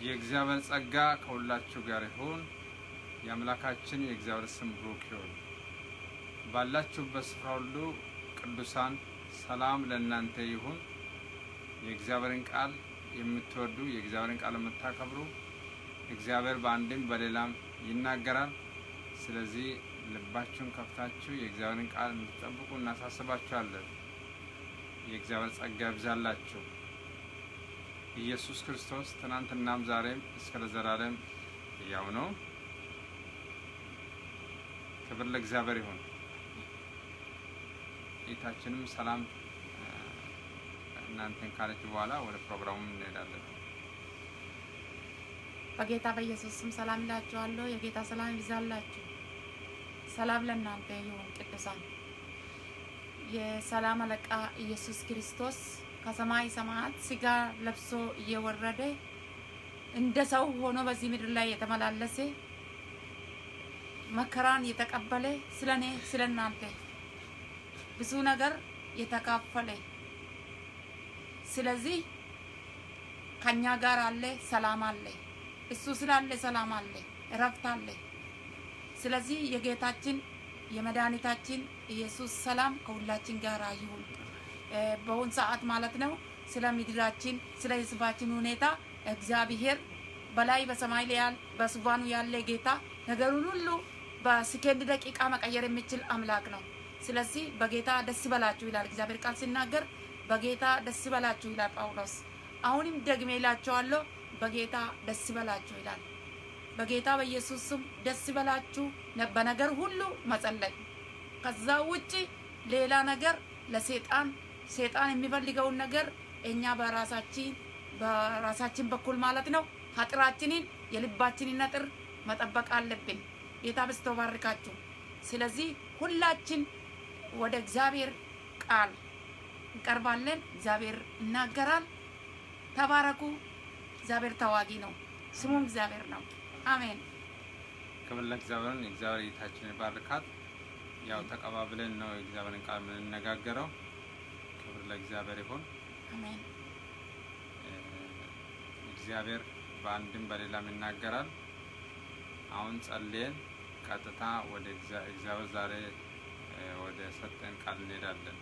የእግዚአብሔር ጸጋ ከሁላችሁ ጋር ይሁን። የአምላካችን የእግዚአብሔር ስም ብሩክ ይሁን። ባላችሁበት ስፍራ ሁሉ ቅዱሳን ሰላም ለእናንተ ይሁን። የእግዚአብሔርን ቃል የምትወዱ የእግዚአብሔርን ቃል የምታከብሩ እግዚአብሔር በአንድም በሌላም ይናገራል። ስለዚህ ልባችሁን ከፍታችሁ የእግዚአብሔርን ቃል እንድትጠብቁ እናሳስባችኋለን። የእግዚአብሔር ጸጋ ይብዛላችሁ። ኢየሱስ ክርስቶስ ትናንትናም ዛሬም እስከ ለዘላለም ያው ነው። ክብር ለእግዚአብሔር ይሁን። ጌታችንም ሰላም እናንተን ካለች በኋላ ወደ ፕሮግራሙ እንሄዳለን። በጌታ በኢየሱስ ስም ሰላም እላችኋለሁ። የጌታ ሰላም ይብዛላችሁ። ሰላም ለእናንተ ይሁን ቅዱሳን። የሰላም አለቃ ኢየሱስ ክርስቶስ ከሰማይ ሰማያት ስጋ ለብሶ እየወረደ እንደ ሰው ሆኖ በዚህ ምድር ላይ የተመላለሰ መከራን የተቀበለ ስለ እኔ ስለ እናንተ ብዙ ነገር የተካፈለ ስለዚህ ከኛ ጋር አለ፣ ሰላም አለ። እሱ ስላለ ሰላም አለ፣ እረፍት አለ። ስለዚህ የጌታችን የመድኃኒታችን ኢየሱስ ሰላም ከሁላችን ጋር ይሁን። በአሁን ሰዓት ማለት ነው ስለ ምድራችን ስለ ሕዝባችን ሁኔታ እግዚአብሔር በላይ በሰማይ ላይ በዙፋኑ ያለ ጌታ ነገሩን ሁሉ በሰከንድ ደቂቃ መቀየር የሚችል አምላክ ነው። ስለዚህ በጌታ ደስ በላችሁ ይላል እግዚአብሔር ቃል ሲናገር፣ በጌታ ደስ በላችሁ ይላል ጳውሎስ። አሁንም ደግሜ እላቸዋለሁ በጌታ ደስ በላችሁ ይላል። በጌታ በኢየሱስ ስም ደስ በላችሁ፣ በነገር ሁሉ መጸለይ። ከዛ ውጪ ሌላ ነገር ለሴጣን ሴጣን የሚፈልገውን ነገር እኛ በራሳችን በራሳችን በኩል ማለት ነው አጥራችንን የልባችንን አጥር መጠበቅ አለብን። ጌታ በስቶ ባርካችሁ። ስለዚህ ሁላችን ወደ እግዚአብሔር ቃል እንቀርባለን። እግዚአብሔር ይናገራል። ተባረኩ። እግዚአብሔር ተዋጊ ነው፣ ስሙም እግዚአብሔር ነው። አሜን። ክብር ለእግዚአብሔርን የእግዚአብሔር ጌታችን ይባርካት። ያው ተቀባብለን ነው የእግዚአብሔርን ቃል የምንነጋገረው። ክብር ለእግዚአብሔር ይሁን። አሜን። እግዚአብሔር በአንድም በሌላም ይናገራል። አሁን ጸልየን ቀጥታ ወደ እግዚአብሔር ዛሬ ወደ ሰጠን ቃል እንሄዳለን።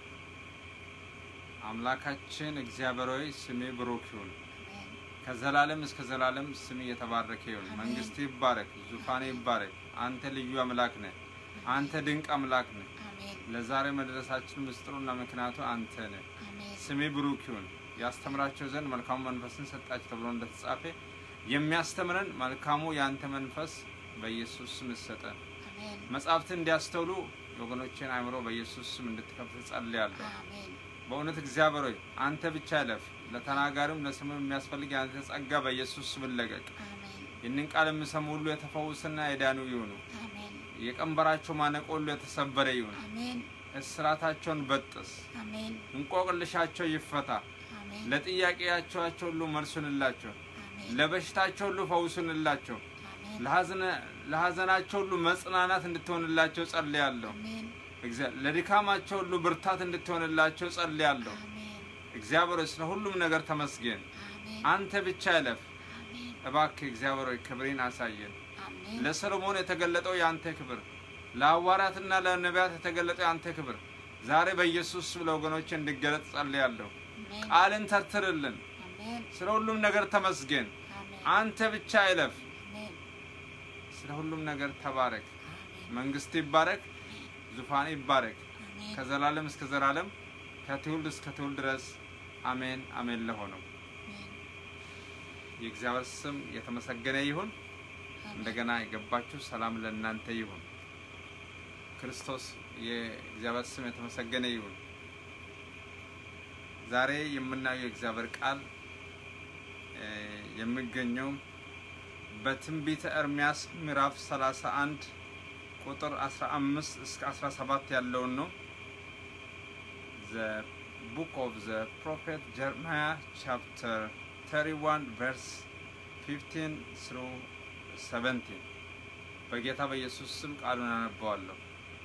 አምላካችን እግዚአብሔር ሆይ ስሜ ብሩክ ይሁን። ከዘላለም እስከ ዘላለም ስም የተባረከ ይሁን። አሜን። መንግስት ይባረክ፣ ዙፋኔ ይባረክ። አንተ ልዩ አምላክ ነህ። አንተ ድንቅ አምላክ ነህ። አሜን። ለዛሬ መድረሳችን ምስጢሩና ምክንያቱ አንተ ነህ። አሜን። ስሜ ብሩክ ይሁን። ያስተምራቸው ዘንድ መልካሙ መንፈስን ሰጣቸው ተብሎ እንደተጻፈ የሚያስተምረን መልካሙ የአንተ መንፈስ በኢየሱስ ስም ይሰጠን። አሜን። መጻሕፍትን እንዲያስተውሉ የወገኖችን አእምሮ በኢየሱስ ስም እንድትከፍት ጸልያለሁ። አሜን። በእውነት እግዚአብሔር ሆይ አንተ ብቻ እለፍ። ለተናጋሪም ለስሙ የሚያስፈልግ የአንተ ጸጋ በኢየሱስ ስም ይለቀቅ። አሜን። ይህንን ቃል የሚሰሙ ሁሉ የተፈውስና የዳኑ ይሁኑ። አሜን። የቀንበራቸው ማነቆ ሁሉ የተሰበረ ይሁን። አሜን። እስራታቸውን በጥስ፣ አሜን። እንቆቅልሻቸው ይፈታ። አሜን። ለጥያቄያቸው ሁሉ መልሱንላቸው። አሜን። ለበሽታቸው ሁሉ ፈውሱንላቸው። አሜን። ለሐዘነ- ለሐዘናቸው ሁሉ መጽናናት እንድትሆንላቸው ጸልያለሁ። አሜን። እግዚአ- ለድካማቸው ሁሉ ብርታት እንድትሆንላቸው ጸልያለሁ። አሜን። እግዚአብሔር ሆይ ስለ ሁሉም ነገር ተመስገን። አሜን። አንተ ብቻ እለፍ። አሜን። እባክህ እግዚአብሔር ሆይ ክብሬን አሳየን። አሜን። ለሰሎሞን የተገለጠው የአንተ ክብር፣ ለሐዋርያትና ለነቢያት የተገለጠው የአንተ ክብር ዛሬ በኢየሱስ ስም ለወገኖች እንዲገለጥ ጸልያለሁ። አሜን። ቃልን ተርትርልን። አሜን። ስለ ሁሉም ነገር ተመስገን። አሜን። አንተ ብቻ እለፍ። አሜን። ስለ ሁሉም ነገር ተባረክ። አሜን። መንግስት ይባረክ፣ ዙፋን ይባረክ አሜን። ከዘላለም እስከ ዘላለም ከትውልድ እስከ ትውልድ ድረስ አሜን አሜን። ለሆነው አሜን። የእግዚአብሔር ስም የተመሰገነ ይሁን። እንደገና የገባችሁ ሰላም ለእናንተ ይሁን። ክርስቶስ የእግዚአብሔር ስም የተመሰገነ ይሁን። ዛሬ የምናየው የእግዚአብሔር ቃል እ የሚገኘው በትንቢተ ኤርምያስ ምዕራፍ 31 ቁጥር 15 እስከ 17 ያለውን ነው። the book of the prophet Jeremiah chapter 31 verse 15 through 17 በጌታ በኢየሱስ ስም ቃሉን አነበዋለሁ።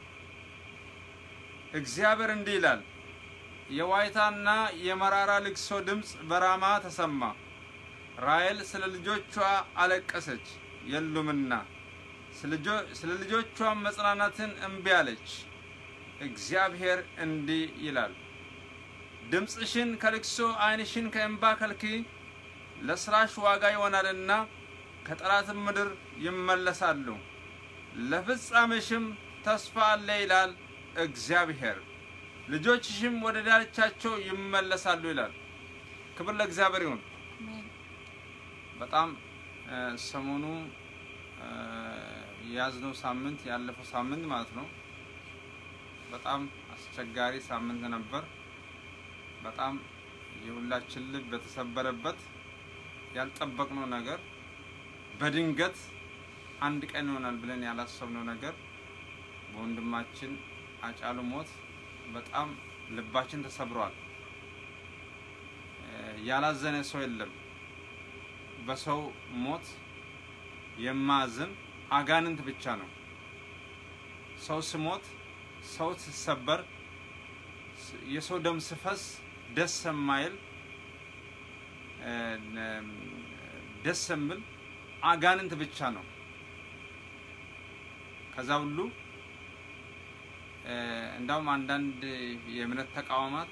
እግዚአብሔር እንዲህ ይላል፣ የዋይታና የመራራ ልቅሶ ድምፅ በራማ ተሰማ፣ ራሔል ስለ ልጆቿ አለቀሰች የሉምና፣ ስለ ልጆቿም መጽናናትን እምቢ አለች። እግዚአብሔር እንዲህ ይላል፣ ድምፅሽን ከልቅሶ ዓይንሽን ከእንባ ከልክዪ፣ ለስራሽ ዋጋ ይሆናልና ከጠላትም ምድር ይመለሳሉ፣ ለፍጻሜሽም ተስፋ አለ ይላል እግዚአብሔር። ልጆችሽም ወደ ዳርቻቸው ይመለሳሉ ይላል። ክብር ለእግዚአብሔር ይሁን። በጣም ሰሞኑ የያዝነው ሳምንት ያለፈው ሳምንት ማለት ነው በጣም አስቸጋሪ ሳምንት ነበር። በጣም የሁላችን ልብ በተሰበረበት ያልጠበቅነው ነገር በድንገት አንድ ቀን ይሆናል ብለን ያላሰብነው ነገር በወንድማችን አጫሉ ሞት በጣም ልባችን ተሰብሯል። ያላዘነ ሰው የለም። በሰው ሞት የማዝን አጋንንት ብቻ ነው። ሰው ስሞት፣ ሰው ሲሰበር፣ የሰው ደም ስፈስ ደስ የማይል ደስ የሚል አጋንንት ብቻ ነው። ከዛ ሁሉ እንዳውም አንዳንድ የእምነት ተቋማት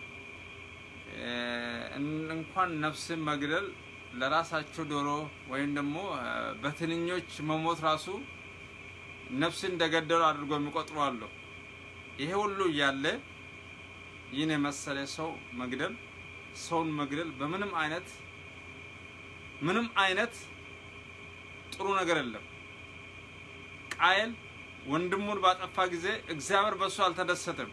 እንኳን ነፍስን መግደል ለራሳቸው ዶሮ ወይም ደግሞ በትንኞች መሞት ራሱ ነፍስን እንደገደሉ አድርጎ የሚቆጥሩ አሉ። ይሄ ሁሉ እያለ ይህን የመሰለ ሰው መግደል ሰውን መግደል በምንም አይነት ምንም አይነት ጥሩ ነገር የለም። ቃየል ወንድሙን ባጠፋ ጊዜ እግዚአብሔር በእሱ አልተደሰተም።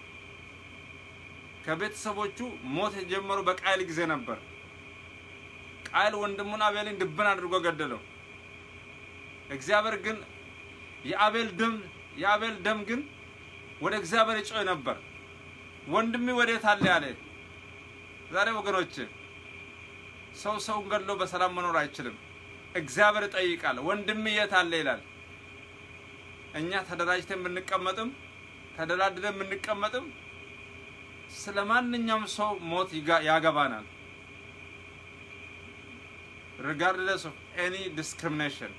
ከቤተሰቦቹ ሞት የጀመረው በቃየል ጊዜ ነበር። ቃየል ወንድሙን አቤልን ድብን አድርጎ ገደለው። እግዚአብሔር ግን የአቤል ደም የአቤል ደም ግን ወደ እግዚአብሔር ይጮህ ነበር። ወንድሜ ወዴት አለ ያለ። ዛሬ ወገኖች ሰው ሰውን ገድሎ በሰላም መኖር አይችልም። እግዚአብሔር ይጠይቃል። ወንድሜ የት አለ ይላል። እኛ ተደራጅተን ብንቀመጥም ተደላድለን ብንቀመጥም ስለ ማንኛውም ሰው ሞት ያገባናል። ሪጋርድለስ ኦፍ ኤኒ ዲስክሪሚኔሽን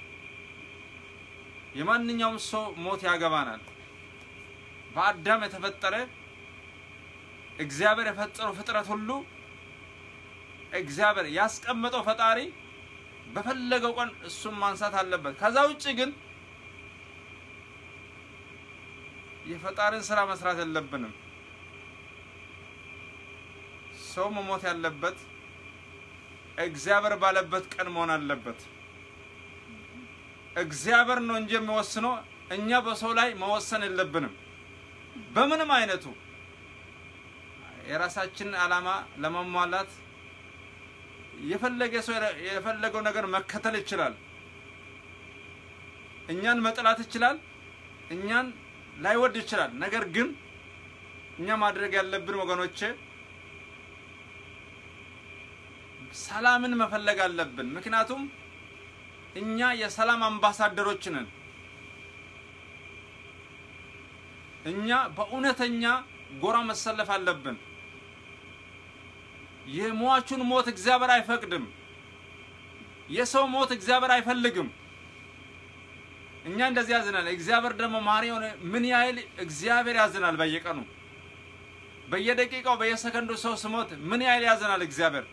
የማንኛውም ሰው ሞት ያገባናል። በአዳም የተፈጠረ እግዚአብሔር የፈጠረው ፍጥረት ሁሉ እግዚአብሔር ያስቀመጠው ፈጣሪ በፈለገው ቀን እሱን ማንሳት አለበት። ከዛ ውጭ ግን የፈጣሪን ስራ መስራት የለብንም። ሰው መሞት ያለበት እግዚአብሔር ባለበት ቀን መሆን አለበት። እግዚአብሔር ነው እንጂ የሚወስነው እኛ በሰው ላይ መወሰን የለብንም። በምንም አይነቱ የራሳችንን ዓላማ ለማሟላት የፈለገ ሰው የፈለገው ነገር መከተል ይችላል። እኛን መጥላት ይችላል። እኛን ላይወድ ይችላል። ነገር ግን እኛ ማድረግ ያለብን ወገኖቼ ሰላምን መፈለግ አለብን። ምክንያቱም እኛ የሰላም አምባሳደሮች ነን። እኛ በእውነተኛ ጎራ መሰለፍ አለብን። የሟቹን ሞት እግዚአብሔር አይፈቅድም። የሰው ሞት እግዚአብሔር አይፈልግም። እኛ እንደዚህ ያዝናል። እግዚአብሔር ደግሞ ማሪ የሆነ ምን ያህል እግዚአብሔር ያዝናል። በየቀኑ በየደቂቃው በየሰከንዱ ሰው ስሞት ምን ያህል ያዝናል እግዚአብሔር።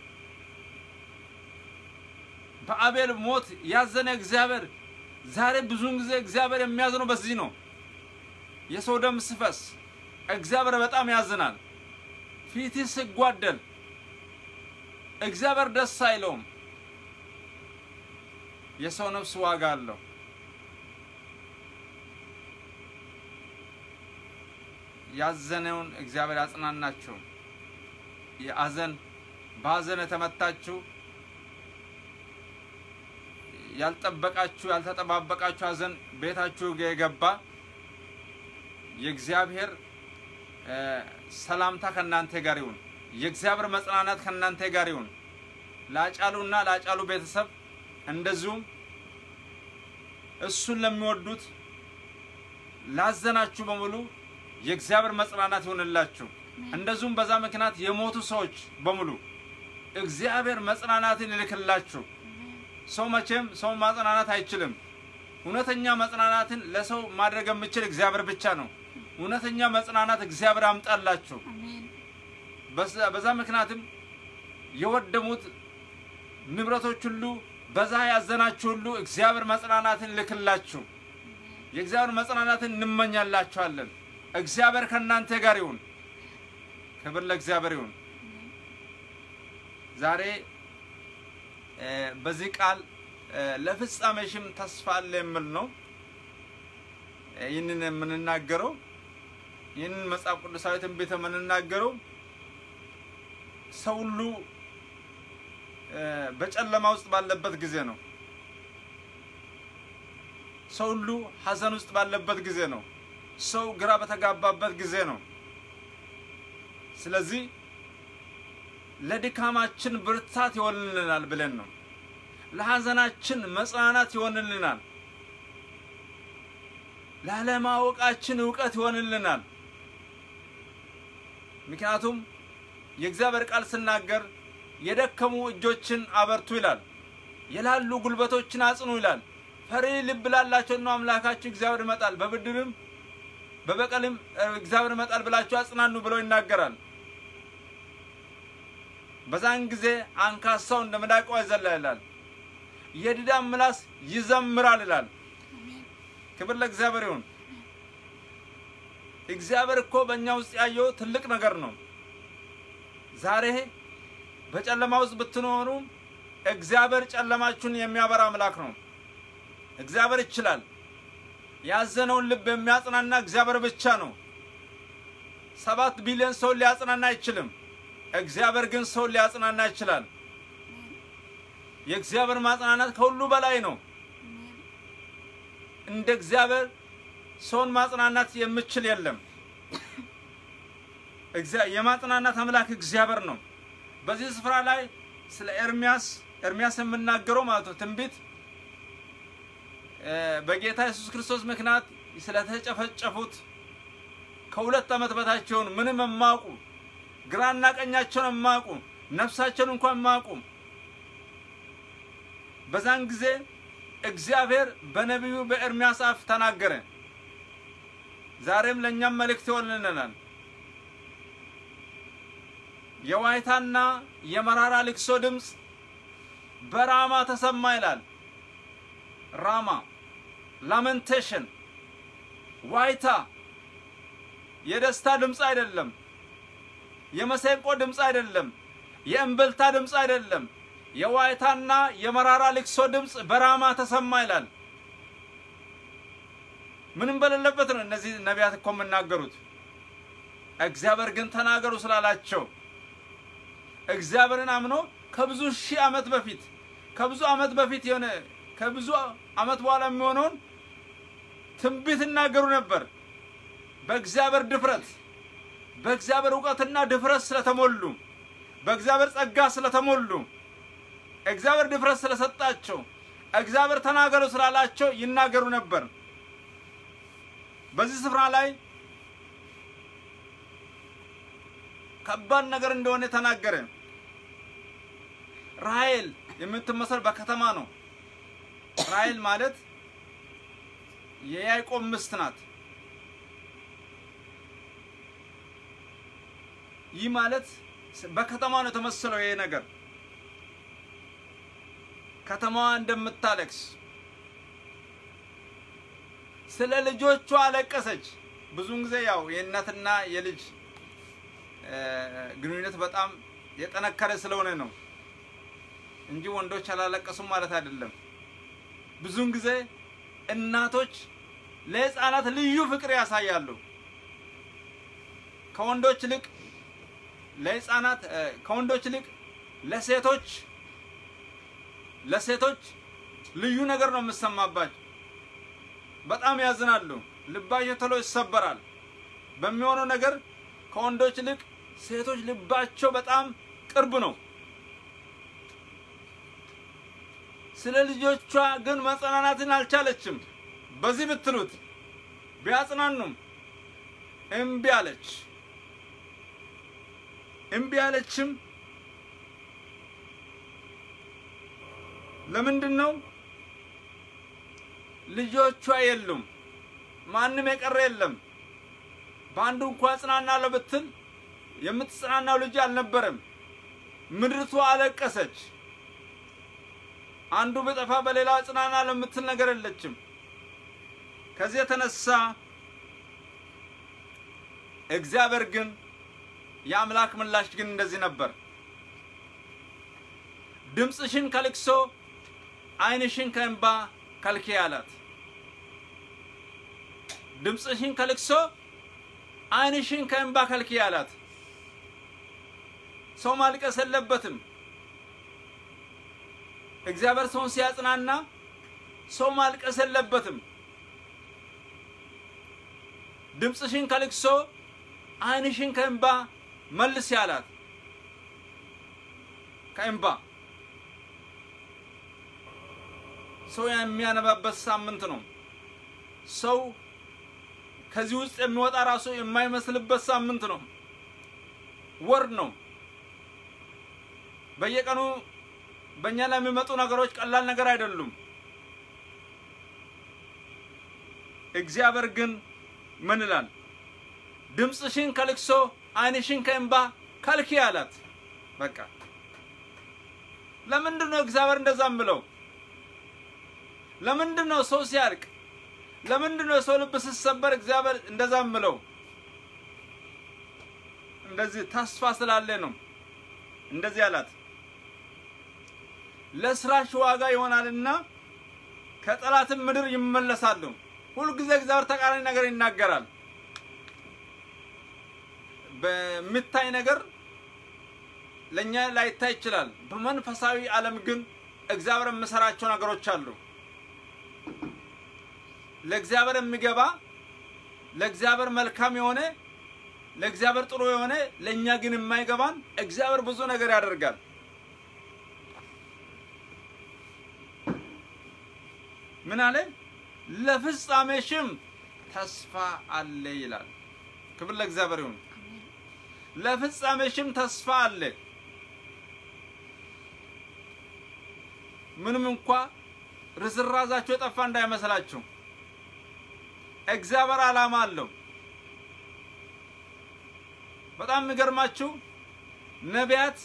በአቤል ሞት ያዘነ እግዚአብሔር ዛሬ ብዙውን ጊዜ እግዚአብሔር የሚያዝነው በዚህ ነው። የሰው ደም ስፈስ እግዚአብሔር በጣም ያዝናል። ፊት ሲጓደል እግዚአብሔር ደስ አይለውም። የሰው ነፍስ ዋጋ አለው። ያዘነውን እግዚአብሔር ያጽናናችሁ። የአዘን በሀዘን የተመታችሁ ያልጠበቃችሁ ያልተጠባበቃችሁ ሀዘን ቤታችሁ የገባ የእግዚአብሔር ሰላምታ ከእናንተ ጋር ይሁን። የእግዚአብሔር መጽናናት ከእናንተ ጋር ይሁን። ለአጫሉና ለአጫሉ ቤተሰብ እንደዚሁም እሱን ለሚወዱት ላዘናችሁ በሙሉ የእግዚአብሔር መጽናናት ይሁንላችሁ። እንደዚሁም በዛ ምክንያት የሞቱ ሰዎች በሙሉ እግዚአብሔር መጽናናትን ይልክላችሁ። ሰው መቼም ሰውን ማጽናናት አይችልም። እውነተኛ መጽናናትን ለሰው ማድረግ የሚችል እግዚአብሔር ብቻ ነው። እውነተኛ መጽናናት እግዚአብሔር አምጣላችሁ። አሜን በዛ- በዛ ምክንያትም የወደሙት ንብረቶች ሁሉ በዛ ያዘናችሁ ሁሉ እግዚአብሔር መጽናናትን ልክላችሁ። የእግዚአብሔር መጽናናትን እንመኛላችኋለን። እግዚአብሔር ከእናንተ ጋር ይሁን። ክብር ለእግዚአብሔር ይሁን። ዛሬ እ፣ በዚህ ቃል እ፣ ለፍጻሜሽም ተስፋ አለ የሚል ነው እ፣ ይህንን የምንናገረው ይህንን መጽሐፍ ቅዱሳዊ ትንቢት የምንናገረው ሰው ሁሉ እ፣ በጨለማ ውስጥ ባለበት ጊዜ ነው። ሰው ሁሉ ሐዘን ውስጥ ባለበት ጊዜ ነው። ሰው ግራ በተጋባበት ጊዜ ነው። ስለዚህ ለድካማችን ብርታት ይሆንልናል ብለን ነው። ለሐዘናችን መጽናናት ይሆንልናል። ላለማወቃችን እውቀት ይሆንልናል። ምክንያቱም የእግዚአብሔር ቃል ስናገር የደከሙ እጆችን አበርቱ ይላል፣ የላሉ ጉልበቶችን አጽኑ ይላል። ፈሪ ልብ ላላቸው ነው አምላካችሁ እግዚአብሔር ይመጣል፣ በብድርም በበቀልም እ፣ እግዚአብሔር ይመጣል ብላችሁ አጽናኑ ብሎ ይናገራል። በዛን ጊዜ አንካሳው እንደ ሚዳቋ ይዘላል ይላል፣ የድዳም ምላስ ይዘምራል ይላል። ክብር ለእግዚአብሔር ይሁን። እግዚአብሔር እኮ በእኛ ውስጥ ያየው ትልቅ ነገር ነው። ዛሬ በጨለማ ውስጥ ብትኖሩ እግዚአብሔር ጨለማችሁን የሚያበራ አምላክ ነው። እግዚአብሔር ይችላል። ያዘነውን ልብ የሚያጽናና እግዚአብሔር ብቻ ነው። ሰባት ቢሊዮን ሰውን ሊያጽናና አይችልም። እግዚአብሔር ግን ሰውን ሊያጽናና ይችላል። የእግዚአብሔር ማጽናናት ከሁሉ በላይ ነው። እንደ እግዚአብሔር ሰውን ማጽናናት የምችል የለም። እግዚአ- የማጽናናት አምላክ እግዚአብሔር ነው። በዚህ ስፍራ ላይ ስለ ኤርሚያስ ኤርሚያስ የምናገረው ማለት ነው ትንቢት እ፣ በጌታ ኢየሱስ ክርስቶስ ምክንያት ስለተጨፈጨፉት ከሁለት ዓመት በታች የሆኑ ምንም የማያውቁ ግራና ቀኛቸውን የማያውቁ ነፍሳቸውን እንኳን የማያውቁ በዛን ጊዜ እግዚአብሔር በነቢዩ በኤርሚያስ አፍ ተናገረ። ዛሬም ለእኛም መልእክት ይሆንልናል። የዋይታና የመራራ ልቅሶ ድምፅ በራማ ተሰማ ይላል። ራማ ላመንቴሽን፣ ዋይታ የደስታ ድምፅ አይደለም። የመሰንቆ ድምፅ አይደለም። የእምብልታ ድምፅ አይደለም። የዋይታና የመራራ ልቅሶ ድምፅ በራማ ተሰማ ይላል። ምንም በሌለበት ነው እነዚህ ነቢያት እኮ የምናገሩት። እግዚአብሔር ግን ተናገሩ ስላላቸው እግዚአብሔርን አምኖ ከብዙ ሺህ ዓመት በፊት ከብዙ ዓመት በፊት የሆነ ከብዙ ዓመት በኋላ የሚሆነውን ትንቢት ይናገሩ ነበር። በእግዚአብሔር ድፍረት በእግዚአብሔር እውቀትና ድፍረት ስለተሞሉ በእግዚአብሔር ጸጋ ስለተሞሉ እግዚአብሔር ድፍረት ስለሰጣቸው እግዚአብሔር ተናገሩ ስላላቸው ይናገሩ ነበር። በዚህ ስፍራ ላይ ከባድ ነገር እንደሆነ ተናገረ። ራሔል የምትመሰል በከተማ ነው። ራሔል ማለት የያዕቆብ ሚስት ናት። ይህ ማለት በከተማ ነው የተመሰለው ይሄ ነገር ከተማዋ እንደምታለቅስ ስለ ልጆቿ አለቀሰች። ብዙውን ጊዜ ያው የእናትና የልጅ እ፣ ግንኙነት በጣም የጠነከረ ስለሆነ ነው እንጂ ወንዶች አላለቀሱም ማለት አይደለም። ብዙውን ጊዜ እናቶች ለሕፃናት ልዩ ፍቅር ያሳያሉ። ከወንዶች ይልቅ ለሕፃናት እ፣ ከወንዶች ይልቅ ለሴቶች ለሴቶች ልዩ ነገር ነው የምሰማባቸው። በጣም ያዝናሉ። ልባቸው ቶሎ ይሰበራል። በሚሆነው ነገር ከወንዶች ይልቅ ሴቶች ልባቸው በጣም ቅርብ ነው። ስለ ልጆቿ ግን መጽናናትን አልቻለችም። በዚህ ብትሉት ቢያጽናኑም እምቢ አለች። እምቢ አለችም። ለምንድን ነው ልጆቿ የሉም? ማንም የቀረ የለም። በአንዱ እንኳ እጽናናለሁ ብትል የምትጽናናው ልጅ አልነበረም። ምድርቱ አለቀሰች። አንዱ ብጠፋ በሌላ እጽናናለሁ የምትል ነገር የለችም። ከዚህ የተነሳ እግዚአብሔር ግን የአምላክ ምላሽ ግን እንደዚህ ነበር። ድምፅሽን ከልቅሶ ዓይንሽን ከእንባ ከልኪ አላት። ድምፅሽን ከልቅሶ ዓይንሽን ከእንባ ከልኪ አላት። ሰው ማልቀስ የለበትም። እግዚአብሔር ሰውን ሲያጽናና ሰው ማልቀስ የለበትም። ድምፅሽን ከልቅሶ ዓይንሽን ከእንባ መልስ ያላት ከእንባ ሰው የሚያነባበት ሳምንት ነው። ሰው ከዚህ ውስጥ የሚወጣ ራሱ የማይመስልበት ሳምንት ነው። ወር ነው። በየቀኑ በእኛ ላይ የሚመጡ ነገሮች ቀላል ነገር አይደሉም። እግዚአብሔር ግን ምን ይላል? ድምፅሽን ከልቅሶ ዓይንሽን ከእንባ ከልኪ አላት። በቃ ለምንድን ነው እግዚአብሔር እንደዛ ምለው? ለምንድን ነው ሰው ሲያልቅ፣ ለምንድን ነው የሰው ልብ ሲሰበር እግዚአብሔር እንደዛ ምለው? እንደዚህ ተስፋ ስላለ ነው እንደዚህ አላት። ለስራሽ ዋጋ ይሆናልና ከጠላትም ምድር ይመለሳሉ። ሁልጊዜ እግዚአብሔር ተቃራኒ ነገር ይናገራል። በሚታይ ነገር ለእኛ ላይታይ ይችላል። በመንፈሳዊ ዓለም ግን እግዚአብሔር የምሰራቸው ነገሮች አሉ። ለእግዚአብሔር የሚገባ ለእግዚአብሔር መልካም የሆነ ለእግዚአብሔር ጥሩ የሆነ ለእኛ ግን የማይገባን እግዚአብሔር ብዙ ነገር ያደርጋል። ምን አለ? ለፍጻሜሽም ተስፋ አለ ይላል። ክብር ለእግዚአብሔር ይሁን። ለፍጻሜሽም ተስፋ አለ። ምንም እንኳ ርዝራዛችሁ የጠፋ እንዳይመስላችሁ እግዚአብሔር ዓላማ አለው። በጣም የሚገርማችሁ ነቢያት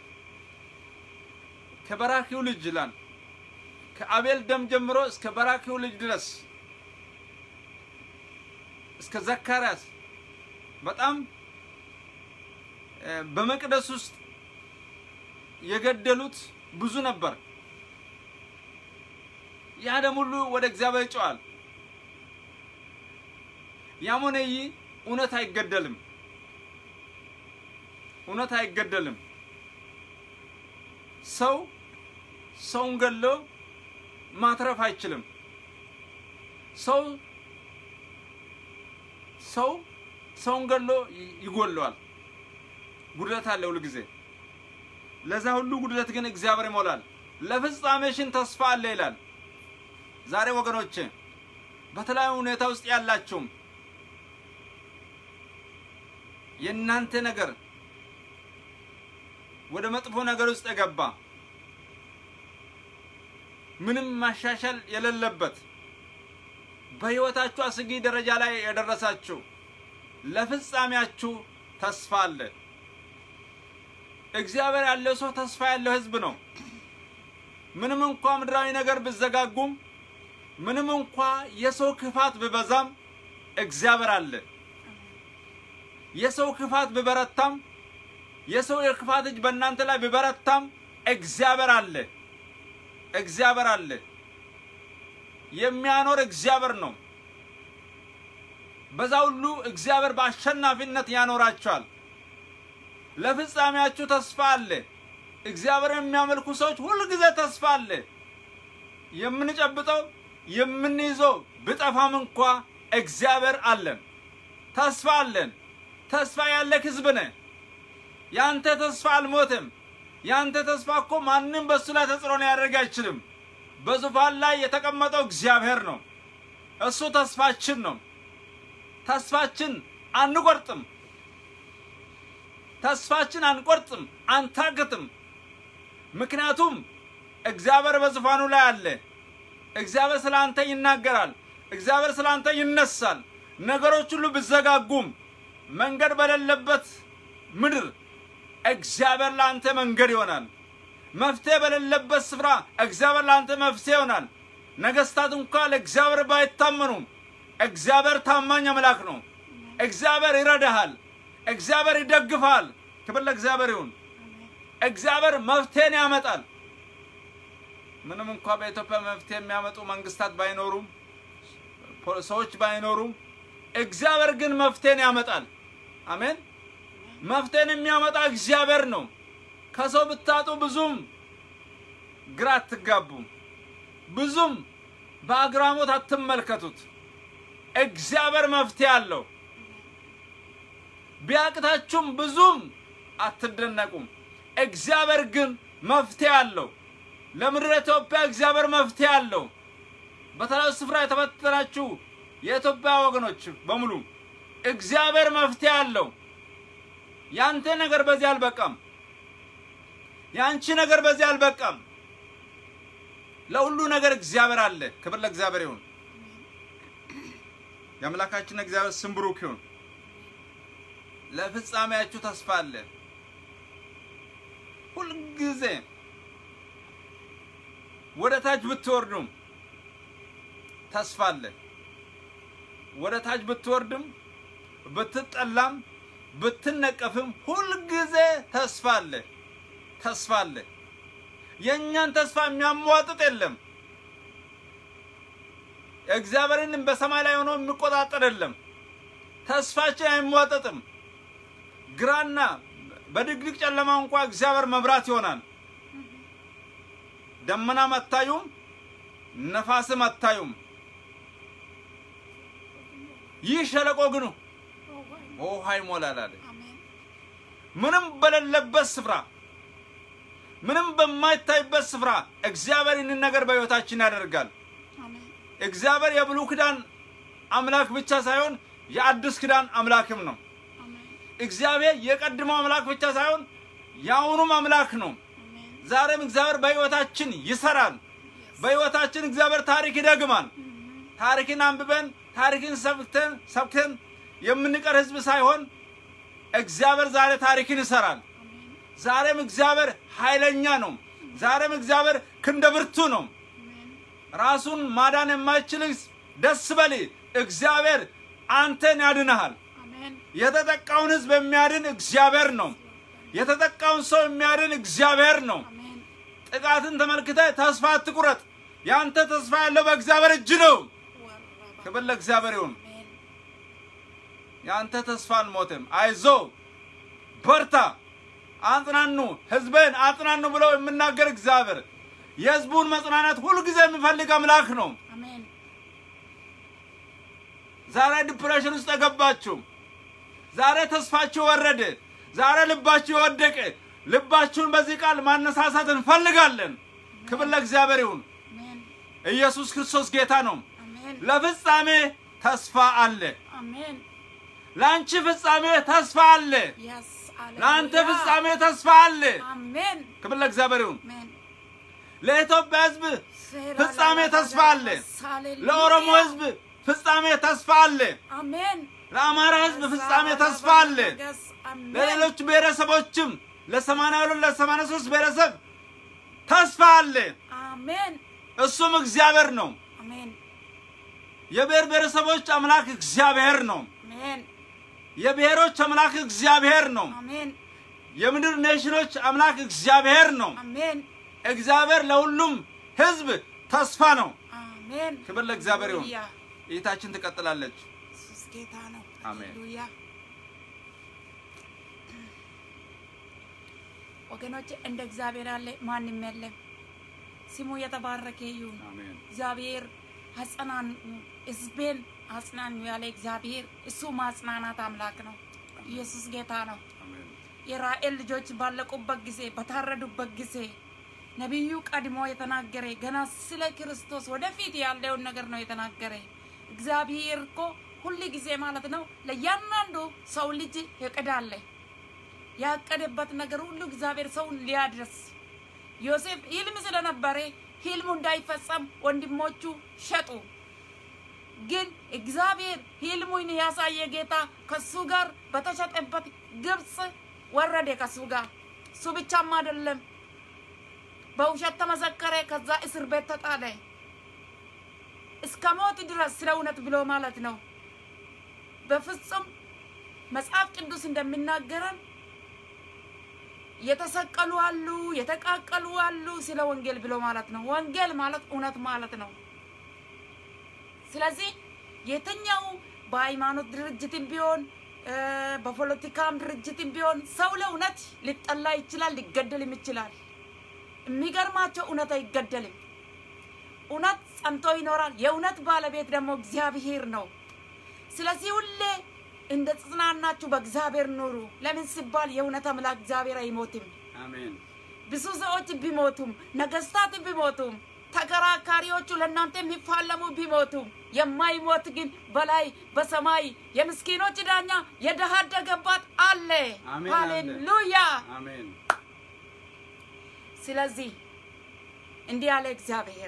ከበራኪው ልጅ ይላል ከአቤል ደም ጀምሮ እስከ በራኪው ልጅ ድረስ እስከ ዘካርያስ በጣም በመቅደስ ውስጥ የገደሉት ብዙ ነበር። ያ ደም ሁሉ ወደ እግዚአብሔር ይጮሃል። ያም ሆነ ይህ እውነት አይገደልም፣ እውነት አይገደልም። ሰው ሰውን ገሎ ማትረፍ አይችልም። ሰው ሰው ሰውን ገሎ ይጎለዋል። ጉድለት አለ ሁሉ ጊዜ። ለዛ ሁሉ ጉድለት ግን እግዚአብሔር ይሞላል። ለፍጻሜሽን ተስፋ አለ ይላል። ዛሬ ወገኖቼ በተለያዩ ሁኔታ ውስጥ ያላችሁም የእናንተ ነገር ወደ መጥፎ ነገር ውስጥ የገባ ምንም ማሻሻል የሌለበት በሕይወታችሁ አስጊ ደረጃ ላይ የደረሳችሁ ለፍጻሜያችሁ ተስፋ አለ። እግዚአብሔር ያለው ሰው ተስፋ ያለው ሕዝብ ነው። ምንም እንኳ ምድራዊ ነገር ብዘጋጉም፣ ምንም እንኳ የሰው ክፋት ብበዛም እግዚአብሔር አለ። የሰው ክፋት ብበረታም፣ የሰው የክፋት እጅ በእናንተ ላይ ብበረታም እግዚአብሔር አለ። እግዚአብሔር አለ። የሚያኖር እግዚአብሔር ነው። በዛ ሁሉ እግዚአብሔር በአሸናፊነት ያኖራቸዋል። ለፍጻሜያችሁ ተስፋ አለ። እግዚአብሔር የሚያመልኩ ሰዎች ሁል ጊዜ ተስፋ አለ። የምንጨብጠው የምንይዘው ብጠፋም እንኳ እግዚአብሔር አለን። ተስፋ አለን። ተስፋ ያለህ ህዝብ ነህ። ያንተ ተስፋ አልሞትም። ያንተ ተስፋ እኮ ማንም በእሱ ላይ ተጽዕኖ ሊያደርግ አይችልም። በዙፋን ላይ የተቀመጠው እግዚአብሔር ነው። እሱ ተስፋችን ነው። ተስፋችን አንቆርጥም። ተስፋችን አንቆርጥም፣ አንታግትም። ምክንያቱም እግዚአብሔር በዙፋኑ ላይ አለ። እግዚአብሔር ስለ አንተ ይናገራል። እግዚአብሔር ስለ አንተ ይነሳል። ነገሮች ሁሉ ቢዘጋጉም መንገድ በሌለበት ምድር እግዚአብሔር ለአንተ መንገድ ይሆናል። መፍትሄ በሌለበት ስፍራ እግዚአብሔር ለአንተ መፍትሄ ይሆናል። ነገስታት እንኳ ለእግዚአብሔር ባይታመኑም እግዚአብሔር ታማኝ አምላክ ነው። እግዚአብሔር ይረዳሃል። እግዚአብሔር ይደግፋል። ክብር ለእግዚአብሔር ይሁን። እግዚአብሔር መፍትሄን ያመጣል። ምንም እንኳ በኢትዮጵያ መፍትሄ የሚያመጡ መንግስታት ባይኖሩም ፖ- ሰዎች ባይኖሩም እግዚአብሔር ግን መፍትሄን ያመጣል። አሜን። መፍትሄን የሚያመጣ እግዚአብሔር ነው። ከሰው ብታጡ ብዙም ግራ አትጋቡም። ብዙም በአግራሞት አትመልከቱት። እግዚአብሔር መፍትሄ አለው። ቢያቅታችሁም ብዙም አትደነቁም። እግዚአብሔር ግን መፍትሄ አለው። ለምድረ ኢትዮጵያ እግዚአብሔር መፍትሄ አለው። በተለያዩ ስፍራ የተበተናችሁ የኢትዮጵያ ወገኖች በሙሉ እግዚአብሔር መፍትሄ አለው። ያንተ ነገር በዚህ አልበቃም። የአንቺ ነገር በዚህ አልበቃም። ለሁሉ ነገር እግዚአብሔር አለ። ክብር ለእግዚአብሔር ይሁን። የአምላካችን እግዚአብሔር ስም ብሩክ ይሁን። ለፍጻሜያችሁ ተስፋ አለ። ሁልጊዜ ወደ ታች ብትወርዱም ተስፋ አለ። ወደ ታች ብትወርድም ብትጠላም ብትነቀፍም ሁልጊዜ ተስፋ አለ። ተስፋ አለ። የእኛን ተስፋ የሚያሟጥጥ የለም። እግዚአብሔርን በሰማይ ላይ ሆኖ የሚቆጣጠር የለም። ተስፋችን አይሟጠጥም። ግራና በድቅድቅ ጨለማ እንኳ እግዚአብሔር መብራት ይሆናል። ደመናም አታዩም፣ ነፋስም አታዩም። ይህ ሸለቆ ግን በውሃ ይሞላል አለ። አሜን ምንም በሌለበት ስፍራ ምንም በማይታይበት ስፍራ እግዚአብሔር ይህንን ነገር በሕይወታችን ያደርጋል። አሜን እግዚአብሔር የብሉይ ኪዳን አምላክ ብቻ ሳይሆን የአዲስ ኪዳን አምላክም ነው። አሜን እግዚአብሔር የቀድሞው አምላክ ብቻ ሳይሆን የአሁኑም አምላክ ነው። አሜን ዛሬም እግዚአብሔር በሕይወታችን ይሰራል። በሕይወታችን እግዚአብሔር ታሪክ ይደግማል። ታሪክን አንብበን ታሪክን ሰብክተን ሰብከን የምንቀር ህዝብ ሳይሆን እግዚአብሔር ዛሬ ታሪክን ይሰራል። አሜን ዛሬም እግዚአብሔር ኃይለኛ ነው። ዛሬም እግዚአብሔር ክንደ ብርቱ ነው። አሜን ራሱን ማዳን የማይችል ደስ በል፣ እግዚአብሔር አንተን ያድንሃል። አሜን የተጠቃውን ህዝብ የሚያድን እግዚአብሔር ነው። የተጠቃውን ሰው የሚያድን እግዚአብሔር ነው። አሜን ጥቃትን ተመልክተ ተስፋ አትቁረጥ። ያንተ ተስፋ ያለው በእግዚአብሔር እጅ ነው። ወረባ ክብር ለእግዚአብሔር ይሁን። አሜን የአንተ ተስፋ አልሞትም። አይዞ በርታ፣ አጽናኑ፣ ህዝብን አጽናኑ ብለው የምናገር እግዚአብሔር የህዝቡን መጽናናት ሁልጊዜ የሚፈልግ አምላክ ነው። አሜን ዛሬ ዲፕሬሽን ውስጥ የገባችሁ፣ ዛሬ ተስፋችሁ ወረደ፣ ዛሬ ልባችሁ የወደቀ ልባችሁን በዚህ ቃል ማነሳሳት እንፈልጋለን። ክብር ለእግዚአብሔር ይሁን። አሜን ኢየሱስ ክርስቶስ ጌታ ነው። አሜን ለፍጻሜ ተስፋ አለ። አሜን ለአንቺ ፍጻሜ ተስፋ አለ። ያስ አለ ለአንተ ፍጻሜ ተስፋ አለ። አሜን ክብር ለእግዚአብሔር ይሁን። አሜን ለኢትዮጵያ ህዝብ ፍጻሜ ተስፋ አለ። ለኦሮሞ ህዝብ ፍጻሜ ተስፋ አለ። አሜን ለአማራ ህዝብ ፍጻሜ ተስፋ አለ። ለሌሎች ብሔረሰቦችም ለሰማንያ ሁለት ለሰማንያ ሶስት ብሔረሰብ ተስፋ አለ። አሜን እሱም እግዚአብሔር ነው። አሜን የብሔር ብሔረሰቦች አምላክ እግዚአብሔር ነው። አሜን የብሔሮች አምላክ እግዚአብሔር ነው። አሜን የምድር ኔሽኖች አምላክ እግዚአብሔር ነው። አሜን እግዚአብሔር ለሁሉም ህዝብ ተስፋ ነው። አሜን ክብር ለእግዚአብሔር ይሁን። ሃሌሉያ። እይታችን ትቀጥላለች። ኢየሱስ ጌታ ነው። አሜን። ሃሌሉያ። ወገኖች እንደ እግዚአብሔር ያለ ማንም የለም። ስሙ የተባረከ ይሁን። አሜን። እግዚአብሔር አጽናኑ፣ ህዝቤን አጽናኑ ያለ እግዚአብሔር እሱ ማጽናናት አምላክ ነው። ኢየሱስ ጌታ ነው። አሜን። የራኤል ልጆች ባለቁበት ጊዜ በታረዱበት ጊዜ ነቢዩ ቀድሞ የተናገረ ገና ስለ ክርስቶስ ወደፊት ያለውን ነገር ነው የተናገረ። እግዚአብሔር እኮ ሁል ጊዜ ማለት ነው ለእያንዳንዱ ሰው ልጅ እቅድ አለ። ያቀደበት ነገር ሁሉ እግዚአብሔር ሰውን ሊያድረስ ዮሴፍ ህልም ስለነበረ ህልሙ እንዳይፈጸም ወንድሞቹ ሸጡ። ግን እግዚአብሔር ህልሙን ያሳየ ጌታ ከሱ ጋር በተሸጠበት ግብፅ ወረደ ከሱ ጋር። እሱ ብቻም አይደለም፣ በውሸት ተመሰከረ። ከዛ እስር ቤት ተጣለ እስከ ሞት ድረስ ስለ እውነት ብሎ ማለት ነው። በፍጹም መጽሐፍ ቅዱስ እንደሚናገረን የተሰቀሉ አሉ፣ የተቃቀሉ አሉ ስለ ወንጌል ብሎ ማለት ነው። ወንጌል ማለት እውነት ማለት ነው። ስለዚህ የትኛው በሃይማኖት ድርጅትም ቢሆን በፖለቲካም ድርጅትም ቢሆን ሰው ለእውነት ሊጠላ ይችላል፣ ሊገደልም ይችላል። የሚገርማቸው እውነት አይገደልም። እውነት ጸንቶ ይኖራል። የእውነት ባለቤት ደግሞ እግዚአብሔር ነው። ስለዚህ ሁሌ እንደ ጽናናችሁ በእግዚአብሔር ኑሩ። ለምን ሲባል የእውነት አምላክ እግዚአብሔር አይሞትም። አሜን ብዙ ሰዎች ቢሞቱም፣ ነገስታት ቢሞቱም፣ ተከራካሪዎቹ ለእናንተ የሚፋለሙ ቢሞቱም የማይሞት ግን በላይ በሰማይ የምስኪኖች ዳኛ የድሃ አደግ አባት አለ። አሜን አለ። ሃሌሉያ። አሜን ስለዚህ እንዲህ አለ እግዚአብሔር፣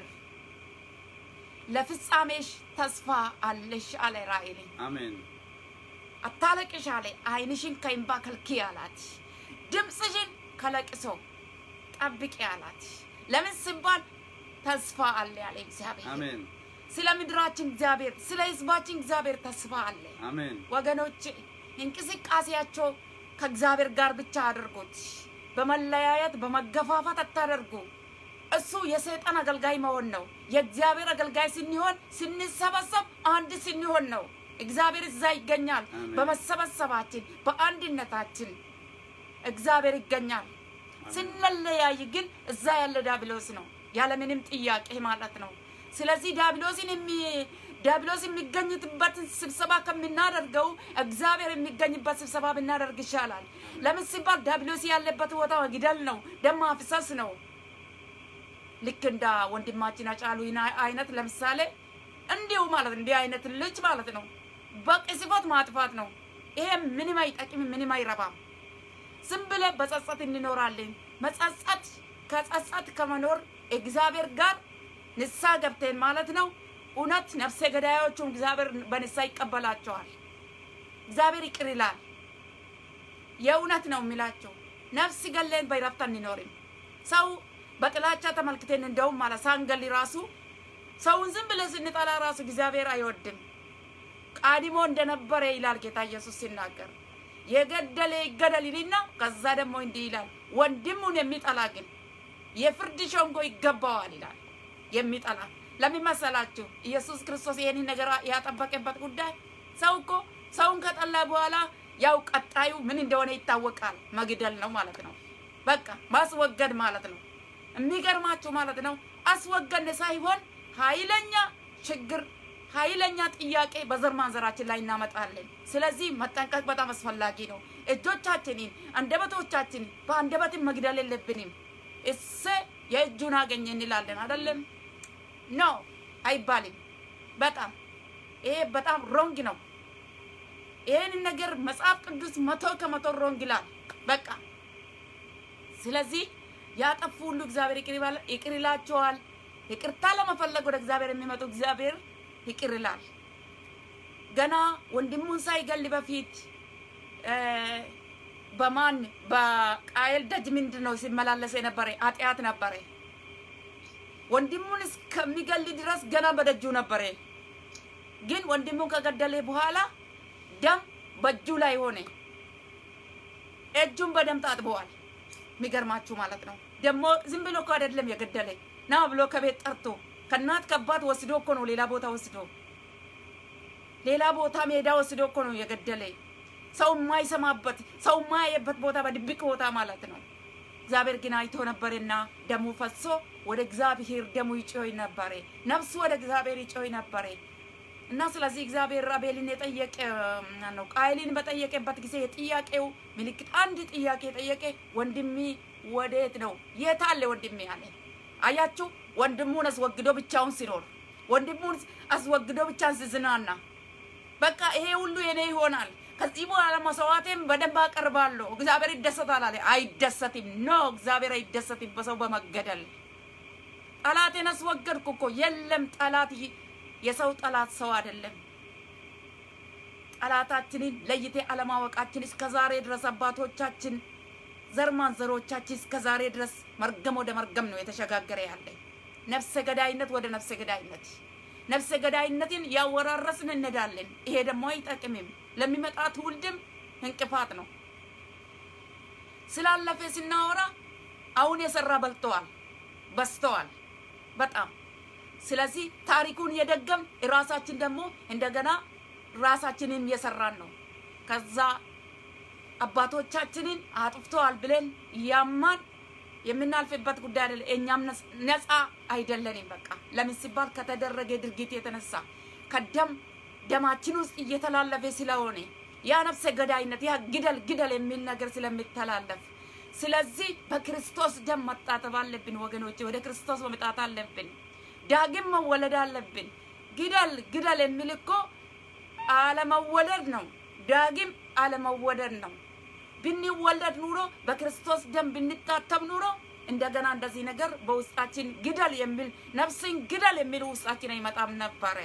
ለፍጻሜሽ ተስፋ አለሽ አለ ራእይን አሜን አታለቅሽ አለ። ዓይንሽን ከእንባ ከልክዪ አላት። ድምፅሽን ከለቅሶ ጠብቂ አላት። ለምን ሲባል ተስፋ አለ ያለ እግዚአብሔር። አሜን ስለ ምድራችን እግዚአብሔር፣ ስለ ህዝባችን እግዚአብሔር ተስፋ አለ። አሜን ወገኖች እንቅስቃሴያቸው ከእግዚአብሔር ጋር ብቻ አድርጉት። በመለያየት በመገፋፋት አታደርጉ። እሱ የሰይጣን አገልጋይ መሆን ነው። የእግዚአብሔር አገልጋይ ስንሆን ስንሰበሰብ አንድ ስንሆን ነው። እግዚአብሔር እዛ ይገኛል። አሜን። በመሰበሰባችን በአንድነታችን እግዚአብሔር ይገኛል። ስንለያይ ግን እዛ ያለ ዳብሎስ ነው፣ ያለምንም ጥያቄ ማለት ነው። ስለዚህ ዳብሎስን የሚ ዲያብሎስ የሚገኝበትን ስብሰባ ከምናደርገው እግዚአብሔር የሚገኝበት ስብሰባ ብናደርግ ይሻላል። ለምን ሲባል ዲያብሎስ ያለበት ቦታ መግደል ነው፣ ደም ማፍሰስ ነው። ልክ እንደ ወንድማችን አጫሉ አይነት ለምሳሌ እንዲሁ ማለት ነው። እንዲህ አይነት ልጅ ማለት ነው በቅጽበት ማጥፋት ነው። ይሄ ምንም አይጠቅምም፣ ምንም አይረባም። ዝም ብለን በጸጸት እንኖራለን። መጸጸት ከጸጸት ከመኖር እግዚአብሔር ጋር ንሳ ገብተን ማለት ነው። እውነት ነፍሰ ገዳዮቹም እግዚአብሔር በንሳ ይቀበላቸዋል። እግዚአብሔር ይቅር ይላል። የእውነት ነው የሚላቸው። ነፍስ ገለን በይረፍት አንኖርም። ሰው በጥላቻ ተመልክተን እንደውም ማለት ሳንገል ራሱ ሰውን ዝም ብለን ስንጠላ ራሱ እግዚአብሔር አይወድም። ቀድሞ እንደነበረ ይላል ጌታ ኢየሱስ ሲናገር የገደለ ይገደል ይልና ከዛ ደግሞ እንዲህ ይላል ወንድሙን የሚጠላ ግን የፍርድ ሸንጎ ይገባዋል ይላል። የሚጠላ ለምን መሰላችሁ? ኢየሱስ ክርስቶስ ይሄንን ነገር ያጠበቀበት ጉዳይ ሰው እኮ ሰውን ከጠላ በኋላ ያው ቀጣዩ ምን እንደሆነ ይታወቃል። መግደል ነው ማለት ነው። በቃ ማስወገድ ማለት ነው። የሚገርማችሁ ማለት ነው አስወገድ ሳይሆን ኃይለኛ ችግር ኃይለኛ ጥያቄ በዘር ማንዘራችን ላይ እናመጣለን። ስለዚህ መጠንቀቅ በጣም አስፈላጊ ነው። እጆቻችንን አንደበቶቻችንን በአንደበትን መግደል የለብንም። እሰ የእጁን አገኘ እንላለን አይደለም? ኖ አይባልም። በጣም ይሄ በጣም ሮንግ ነው። ይሄንን ነገር መጽሐፍ ቅዱስ መቶ ከመቶ ሮንግ ይላል። በቃ ስለዚህ ያጠፉ ሁሉ እግዚአብሔር ይቅር ይላቸዋል። ይቅርታ ለመፈለግ ወደ እግዚአብሔር የሚመጡ እግዚአብሔር ይቅር ይላል። ገና ወንድሙን ሳይገል በፊት በማን በቃየል ደጅ ምንድን ነው ሲመላለስ የነበረ ኃጢአት ነበረ። ወንድሙን እስከሚገል ድረስ ገና በደጁ ነበረ። ግን ወንድሙን ከገደለ በኋላ ደም በእጁ ላይ ሆነ። እጁን በደም ታጥበዋል። የሚገርማችሁ ማለት ነው። ደግሞ ዝም ብሎ እኮ አይደለም የገደለ ና ብሎ ከቤት ጠርቶ ከእናት ከአባት ወስዶ እኮ ነው ሌላ ቦታ ወስዶ ሌላ ቦታ ሜዳ ወስዶ እኮ ነው የገደለ። ሰው የማይሰማበት ሰው የማያየበት ቦታ በድብቅ ቦታ ማለት ነው። እግዚአብሔር ግን አይቶ ነበርና ደሙ ፈሶ ወደ እግዚአብሔር ደሙ ይጮይ ነበረ። ነፍሱ ወደ እግዚአብሔር ይጮይ ነበረ እና ስለዚህ እግዚአብሔር አቤልን የጠየቀ ነው ቃይልን በጠየቀበት ጊዜ የጥያቄው ምልክት አንድ ጥያቄ የጠየቀ ወንድሜ ወዴት ነው? የት አለ ወንድሜ አለ። አያችሁ፣ ወንድሙን አስወግዶ ብቻውን ሲኖር፣ ወንድሙን አስወግዶ ብቻን ሲዝናና፣ በቃ ይሄ ሁሉ የኔ ይሆናል፣ ከዚህ በኋላ መስዋዕቴን በደንብ አቀርባለሁ፣ እግዚአብሔር ይደሰታል አለ። አይደሰትም። ኖ እግዚአብሔር አይደሰትም በሰው በመገደል ጠላቴን አስወገድኩ እኮ። የለም ጠላት የሰው ጠላት ሰው አይደለም። ጠላታችንን ለይቴ አለማወቃችን እስከ ዛሬ ድረስ አባቶቻችን ዘር ማንዘሮቻችን እስከ ዛሬ ድረስ መርገም ወደ መርገም ነው የተሸጋገረ ያለ ነፍሰ ገዳይነት ወደ ነፍሰ ገዳይነት ነፍሰ ገዳይነትን ያወራረስን እንሄዳለን። ይሄ ደግሞ አይጠቅምም፣ ለሚመጣ ትውልድም እንቅፋት ነው። ስላለፈ ስናወራ አሁን የሰራ በልተዋል፣ በስተዋል በጣም ስለዚህ ታሪኩን የደገም ራሳችን ደግሞ እንደገና ራሳችንን እየሰራን ነው። ከዛ አባቶቻችንን አጥፍተዋል ብለን እያማን የምናልፍበት ጉዳይ አይደለም። እኛም ነፃ አይደለንም። በቃ ለምን ሲባል ከተደረገ ድርጊት የተነሳ ከደም ደማችን ውስጥ እየተላለፈ ስለሆነ ያ ነፍሰ ገዳይነት ያ ግደል ግደል የሚል ነገር ስለሚተላለፍ ስለዚህ በክርስቶስ ደም መጣጠብ አለብን ወገኖች፣ ወደ ክርስቶስ መምጣት አለብን። ዳግም መወለድ አለብን። ግደል ግደል የሚል እኮ አለመወለድ ነው። ዳግም አለመወለድ ነው። ብንወለድ ኑሮ በክርስቶስ ደም ብንታተም ኑሮ እንደገና እንደዚህ ነገር በውስጣችን ግደል የሚል ነፍስን ግደል የሚል ውስጣችን አይመጣም ነበረ።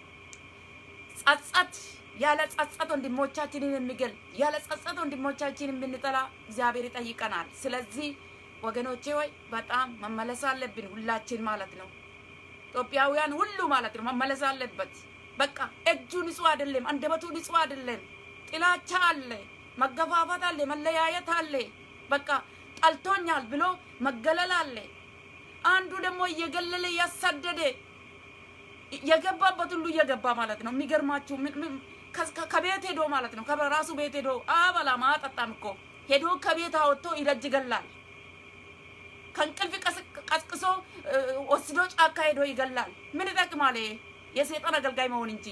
ጸጸት ያለ ጸጸት ወንድሞቻችንን የሚገል ያለ ጸጸት ወንድሞቻችንን ብንጠላ እግዚአብሔር ይጠይቀናል። ስለዚህ ወገኖቼ ወይ በጣም መመለስ አለብን ሁላችን ማለት ነው። ኢትዮጵያውያን ሁሉ ማለት ነው መመለስ አለበት። በቃ እጁ ንጹህ አይደለም፣ አንደበቱ ንጹህ አይደለም። ጥላቻ አለ፣ መገፋፋት አለ፣ መለያየት አለ። በቃ ጠልቶኛል ብሎ መገለል አለ። አንዱ ደግሞ እየገለለ እያሳደደ የገባበት ሁሉ እየገባ ማለት ነው። የሚገርማችሁ ከቤት ሄዶ ማለት ነው ከራሱ ቤት ሄዶ አበላም አጠጣም እኮ ሄዶ ከቤት አወጥቶ ይረጅ ይገላል። ከእንቅልፍ ቀስቅሶ ወስዶ ጫካ ሄዶ ይገላል። ምን ይጠቅማል? የሰይጣን አገልጋይ መሆን እንጂ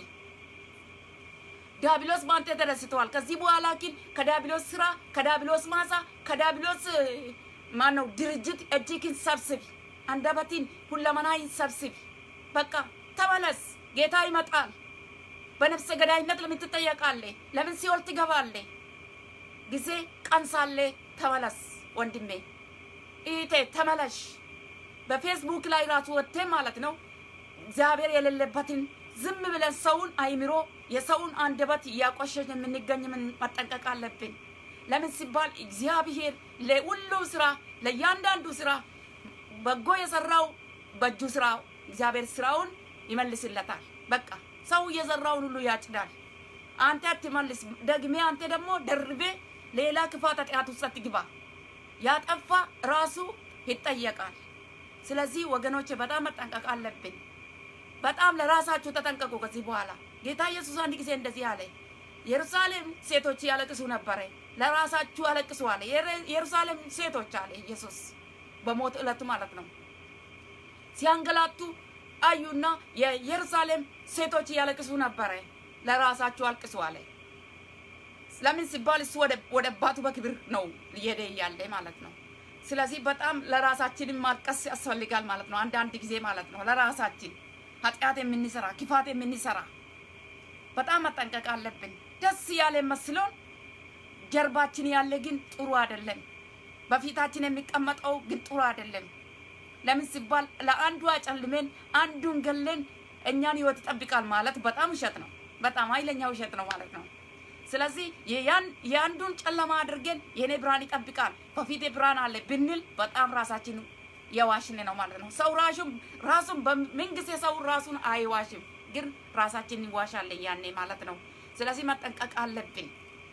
ዲያብሎስ በአንተ ተደስተዋል። ከዚህ በኋላ ግን ከዲያብሎስ ስራ፣ ከዲያብሎስ ማሳ፣ ከዲያብሎስ ማነው ድርጅት እጅግን ሰብስብ፣ አንደበትን ሁለመናይን ሰብስብ። በቃ ተመለስ፣ ጌታ ይመጣል። በነፍሰ ገዳይነት ለምን ትጠየቃለህ? ለምን ሲኦል ትገባለህ? ጊዜ ቀን ሳለ ተመለስ ወንድሜ፣ ኢቴ ተመለሽ። በፌስቡክ ላይ ራሱ ወጥተህ ማለት ነው እግዚአብሔር የሌለበትን ዝም ብለን ሰውን አይምሮ የሰውን አንደበት እያቆሸሽ የምንገኝ ምን መጠንቀቅ አለብን። ለምን ሲባል እግዚአብሔር ለሁሉም ስራ ለእያንዳንዱ ስራ በጎ የሰራው በእጁ ስራ እግዚአብሔር ስራውን ይመልስለታል። በቃ ሰው የዘራውን ሁሉ ያጭዳል። አንተ አትመልስ። ደግሜ አንተ ደግሞ ደርቤ ሌላ ክፋት ኃጢአት ውስጥ አትግባ። ያጠፋ ራሱ ይጠየቃል። ስለዚህ ወገኖች በጣም መጠንቀቅ አለብን። በጣም ለራሳችሁ ተጠንቀቁ። ከዚህ በኋላ ጌታ ኢየሱስ አንድ ጊዜ እንደዚህ አለ፣ የኢየሩሳሌም ሴቶች ያለቅሱ ነበረ፣ ለራሳችሁ አለቅሱ አለ። የኢየሩሳሌም ሴቶች አለ ኢየሱስ በሞት ዕለት ማለት ነው ሲያንገላቱ አዩና የኢየሩሳሌም ሴቶች ያለቅሱ ነበረ፣ ለራሳችሁ አልቅሱ አለ። ለምን ሲባል እሱ ወደ አባቱ በክብር ነው እየሄደ እያለ ማለት ነው። ስለዚህ በጣም ለራሳችንም ማልቀስ ያስፈልጋል ማለት ነው። አንዳንድ ጊዜ ማለት ነው ለራሳችን ኃጢአት የምንሰራ ክፋት የምንሰራ በጣም መጠንቀቅ አለብን። ደስ ያለ መስሎን ጀርባችን ያለ ግን ጥሩ አይደለም። በፊታችን የሚቀመጠው ግን ጥሩ አይደለም። ለምን ሲባል ለአንዱ አጨልመን አንዱን ገለን እኛን ህይወት ይጠብቃል ማለት በጣም ውሸት ነው። በጣም ኃይለኛ ውሸት ነው ማለት ነው። ስለዚህ የአንዱን ጨለማ አድርገን የኔ ብርሃን ይጠብቃል በፊቴ ብርሃን አለ ብንል በጣም ራሳችን የዋሽን ነው ማለት ነው። ሰው ራሱን ራሱን በምንጊዜ ሰው ራሱን አይዋሽም፣ ግን ራሳችን ይዋሻለን ያኔ ማለት ነው። ስለዚህ መጠንቀቅ አለብን።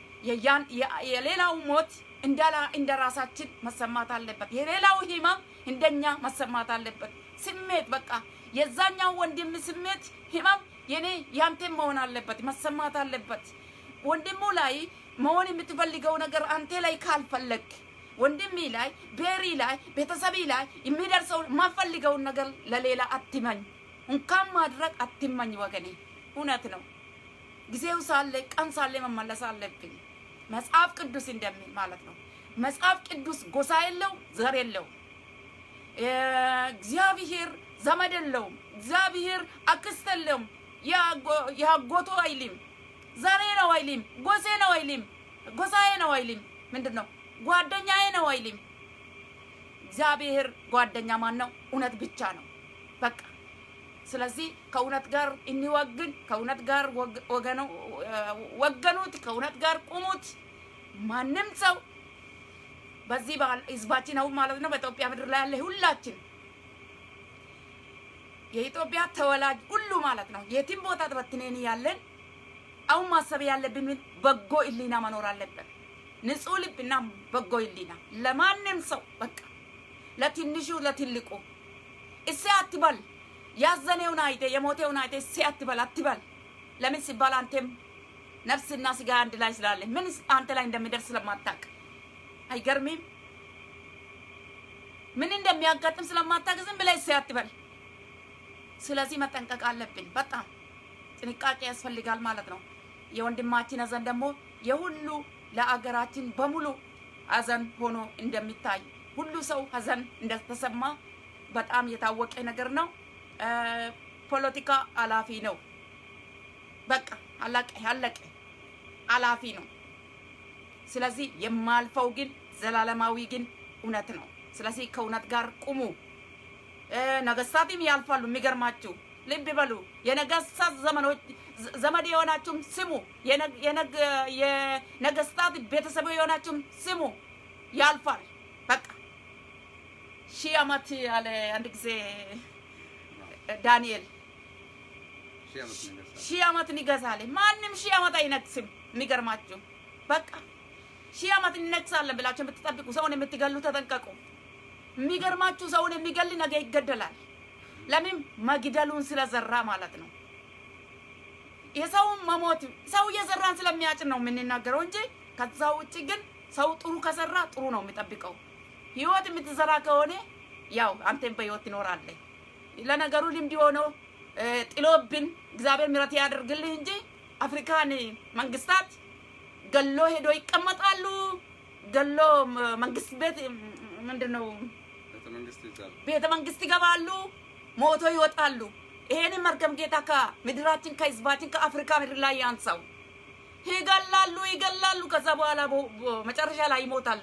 የሌላው ሞት እንደ ራሳችን መሰማት አለበት። የሌላው ህመም እንደኛ መሰማት አለበት። ስሜት በቃ የዛኛው ወንድም ስሜት ህመም የኔ ያንተም መሆን አለበት፣ መሰማት አለበት። ወንድሙ ላይ መሆን የምትፈልገው ነገር አንተ ላይ ካልፈለግ ወንድሜ ላይ ቤሪ ላይ ቤተሰቢ ላይ የሚደርሰው የማፈልገውን ነገር ለሌላ አትመኝ፣ እንኳን ማድረግ አትመኝ ወገኔ። እውነት ነው። ጊዜው ሳለ ቀን ሳለ መመለስ አለብን። መጽሐፍ ቅዱስ እንደሚል ማለት ነው። መጽሐፍ ቅዱስ ጎሳ የለው ዘር የለው። እግዚአብሔር ዘመድ የለውም። እግዚአብሔር አክስት የለውም። የአጎቱ አይልም። ዘሬ ነው አይልም፣ ጎሴ ነው አይልም፣ ጎሳዬ ነው አይልም። ምንድን ነው ጓደኛዬ ነው አይልም። እግዚአብሔር ጓደኛ ማን ነው? እውነት ብቻ ነው በቃ። ስለዚህ ከእውነት ጋር እንወግን፣ ከእውነት ጋር ወገኑ ወገኑት፣ ከእውነት ጋር ቁሙት። ማንም ሰው በዚህ ህዝባችን አሁን ማለት ነው በኢትዮጵያ ምድር ላይ ያለ ሁላችን የኢትዮጵያ ተወላጅ ሁሉ ማለት ነው የትም ቦታ ተበትነን ያለን አሁን ማሰብ ያለብን በጎ ህሊና መኖር አለብን። ንጹህ ልብና በጎ ህሊና ለማንም ሰው በቃ ለትንሹ ለትልቁ እሴ አትበል። ያዘነውን አይቴ የሞቴውን አይቴ እሴ አትበል አትበል። ለምን ሲባል አንተም ነፍስና ስጋ አንድ ላይ ስላለ ምን አንተ ላይ እንደሚደርስ ስለማታውቅ አይገርምም? ምን እንደሚያጋጥም ስለማታውቅ ዝም ብለህ እሴ አትበል። ስለዚህ መጠንቀቅ አለብን። በጣም ጥንቃቄ ያስፈልጋል ማለት ነው። የወንድማችን ሀዘን ደግሞ የሁሉ ለአገራችን በሙሉ ሀዘን ሆኖ እንደሚታይ ሁሉ ሰው ሀዘን እንደተሰማ በጣም የታወቀ ነገር ነው። ፖለቲካ አላፊ ነው። በቃ አለቀ አለቀ፣ አላፊ ነው። ስለዚህ የማልፈው ግን ዘላለማዊ ግን እውነት ነው። ስለዚህ ከእውነት ጋር ቁሙ። ነገስታትም ያልፋሉ። የሚገርማችሁ ልብ በሉ። የነገስታት ዘመኖች ዘመድ የሆናችሁም ስሙ። የነገስታት ቤተሰብ የሆናችሁም ስሙ። ያልፋል። በቃ ሺህ ዓመት ያለ አንድ ጊዜ ዳንኤል ሺህ ዓመት ይገዛል። ማንም ሺህ ዓመት አይነግስም። የሚገርማችሁ በቃ ሺህ ዓመት እንነግሳለን ብላችሁ የምትጠብቁ ሰውን የምትገሉ ተጠንቀቁ። የሚገርማችሁ ሰውን የሚገል ነገ ይገደላል። ለምን መግደሉን ስለዘራ ማለት ነው። የሰውን መሞት ሰው እየዘራን ስለሚያጭን ነው የምንናገረው እንጂ ከዛ ውጭ ግን ሰው ጥሩ ከሰራ ጥሩ ነው የሚጠብቀው። ህይወት የምትዘራ ከሆነ ያው አንተም በህይወት ትኖራለህ። ለነገሩ ልምድ ሆኖ ጥሎብን እግዚአብሔር ምሕረት ያደርግልህ እንጂ አፍሪካን መንግስታት ገሎ ሄዶ ይቀመጣሉ። ገሎ መንግስት ቤት ምንድን ነው ቤተ መንግስት ይገባሉ፣ ሞቶ ይወጣሉ። ይሄንን መርገም ጌታ ከምድራችን ከህዝባችን ከአፍሪካ ምድር ላይ ያንሳው። ይገላሉ ይገላሉ፣ ከዛ በኋላ መጨረሻ ላይ ይሞታሉ።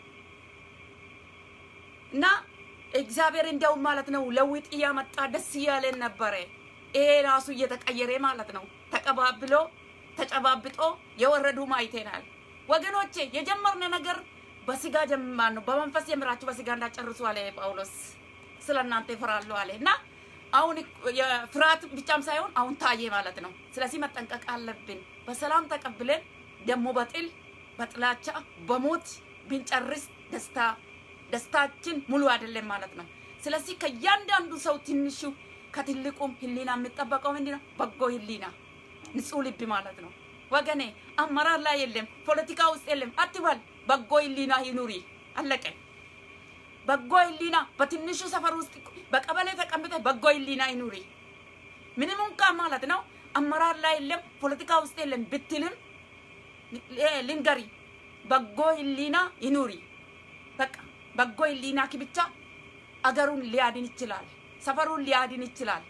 እና እግዚአብሔር እንዲያውም ማለት ነው ለውጥ እያመጣ ደስ እያለን ነበረ። ይሄ ራሱ እየተቀየረ ማለት ነው። ተቀባብሎ ተጨባብጦ የወረዱ አይተናል ወገኖቼ። የጀመርነ ነገር በስጋ ጀምማን ነው። በመንፈስ ጀምራችሁ በስጋ እንዳጨርሱ አለ ጳውሎስ። ስለ እናንተ ይፈራሉ አለ እና አሁን የፍርሃት ብቻም ሳይሆን አሁን ታየ ማለት ነው። ስለዚህ መጠንቀቅ አለብን። በሰላም ተቀብለን ደግሞ በጥል በጥላቻ በሞት ብንጨርስ ደስታ ደስታችን ሙሉ አይደለም ማለት ነው። ስለዚህ ከእያንዳንዱ ሰው ትንሹ ከትልቁም ህሊና የሚጠበቀው ምንድን ነው? በጎ ህሊና፣ ንጹህ ልብ ማለት ነው። ወገኔ አመራር ላይ የለም፣ ፖለቲካ ውስጥ የለም አትበል። በጎ ህሊና ይኑሪ። አለቀ። በጎ ህሊና በትንሹ ሰፈር ውስጥ በቀበሌ ተቀምጠ በጎ ህሊና ይኑሪ። ምንም እንኳን ማለት ነው አመራር ላይ የለም፣ ፖለቲካ ውስጥ የለም ብትልም ልንገሪ፣ በጎ ህሊና ይኑሪ። በቃ በጎ ህሊና ብቻ አገሩን ሊያድን ይችላል፣ ሰፈሩን ሊያድን ይችላል።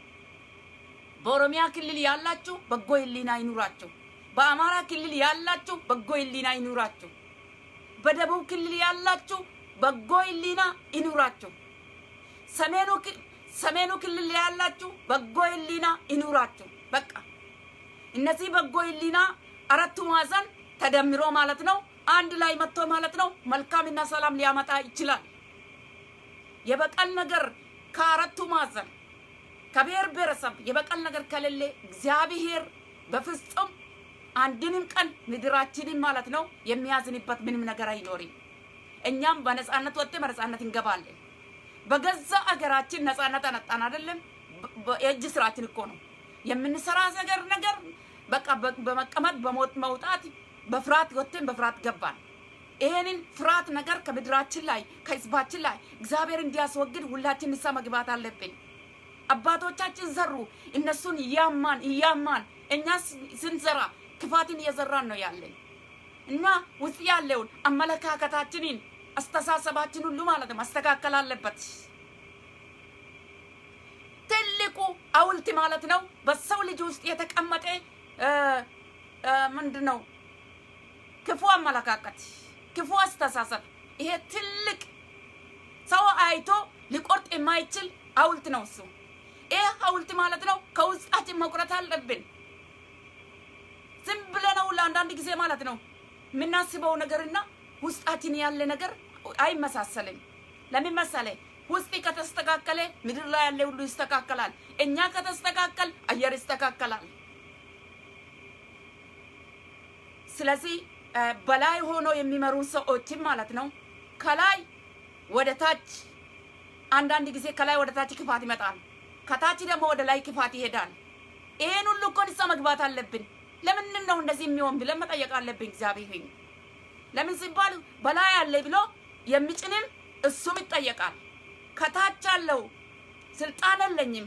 በኦሮሚያ ክልል ያላችሁ በጎ ህሊና ይኑራችሁ። በአማራ ክልል ያላችሁ በጎ ህሊና ይኑራችሁ። በደቡብ ክልል ያላችሁ በጎ ህሊና ይኑራችሁ። ሰሜኑ ሰሜኑ ክልል ያላችሁ በጎ ህሊና ይኑራችሁ። በቃ እነዚህ በጎ ህሊና አራቱ ማዕዘን ተደምሮ ማለት ነው አንድ ላይ መጥቶ ማለት ነው መልካምና ሰላም ሊያመጣ ይችላል። የበቀል ነገር ከአራቱ ማዕዘን ከብሔር ብሔረሰብ የበቀል ነገር ከሌለ እግዚአብሔር በፍጹም አንድንም ቀን ምድራችንን ማለት ነው የሚያዝንበት ምንም ነገር አይኖርም። እኛም በነፃነት ወጥተን በነፃነት እንገባለን። በገዛ አገራችን ነፃነት አነጣን አይደለም። የእጅ ስራችን እኮ ነው የምንሰራ ነገር ነገር በቃ በመቀመጥ በሞት መውጣት በፍርሃት ወጥተን በፍርሃት ገባን። ይሄንን ፍርሃት ነገር ከምድራችን ላይ ከህዝባችን ላይ እግዚአብሔር እንዲያስወግድ ሁላችን ንስሐ መግባት አለብን። አባቶቻችን ዘሩ፣ እነሱን እያማን እያማን እኛ ስንዘራ ክፋትን እየዘራን ነው ያለን እና ውስጥ ያለውን አመለካከታችንን አስተሳሰባችን ሁሉ ማለት ነው ማስተካከል አለበት። ትልቁ ሐውልት ማለት ነው በሰው ልጅ ውስጥ የተቀመጠ ምንድን ነው ክፉ አመለካከት፣ ክፉ አስተሳሰብ፣ ይሄ ትልቅ ሰው አይቶ ሊቆርጥ የማይችል ሐውልት ነው እሱ። ይሄ ሐውልት ማለት ነው ከውስጣችን መቁረጥ አለብን። ዝም ብለነው ለአንዳንድ ጊዜ ማለት ነው የምናስበው ነገርና ውስጣችን ያለ ነገር አይመሳሰልም። ለምን መሰለ? ውስጥ ከተስተካከለ ምድር ላይ ያለ ሁሉ ይስተካከላል። እኛ ከተስተካከል አየር ይስተካከላል። ስለዚህ በላይ ሆኖ የሚመሩ ሰዎችም ማለት ነው ከላይ ወደ ታች አንዳንድ ጊዜ ከላይ ወደ ታች ክፋት ይመጣል፣ ከታች ደግሞ ወደ ላይ ክፋት ይሄዳል። ይሄን ሁሉ እኮ ንስሐ መግባት አለብን። ለምንድን ነው እንደዚህ የሚሆን ብለን መጠየቅ አለብን። እግዚአብሔር ለምን ሲባል በላይ አለ ብሎ የሚጭንም እሱም ይጠየቃል። ከታች አለው ስልጣን የለኝም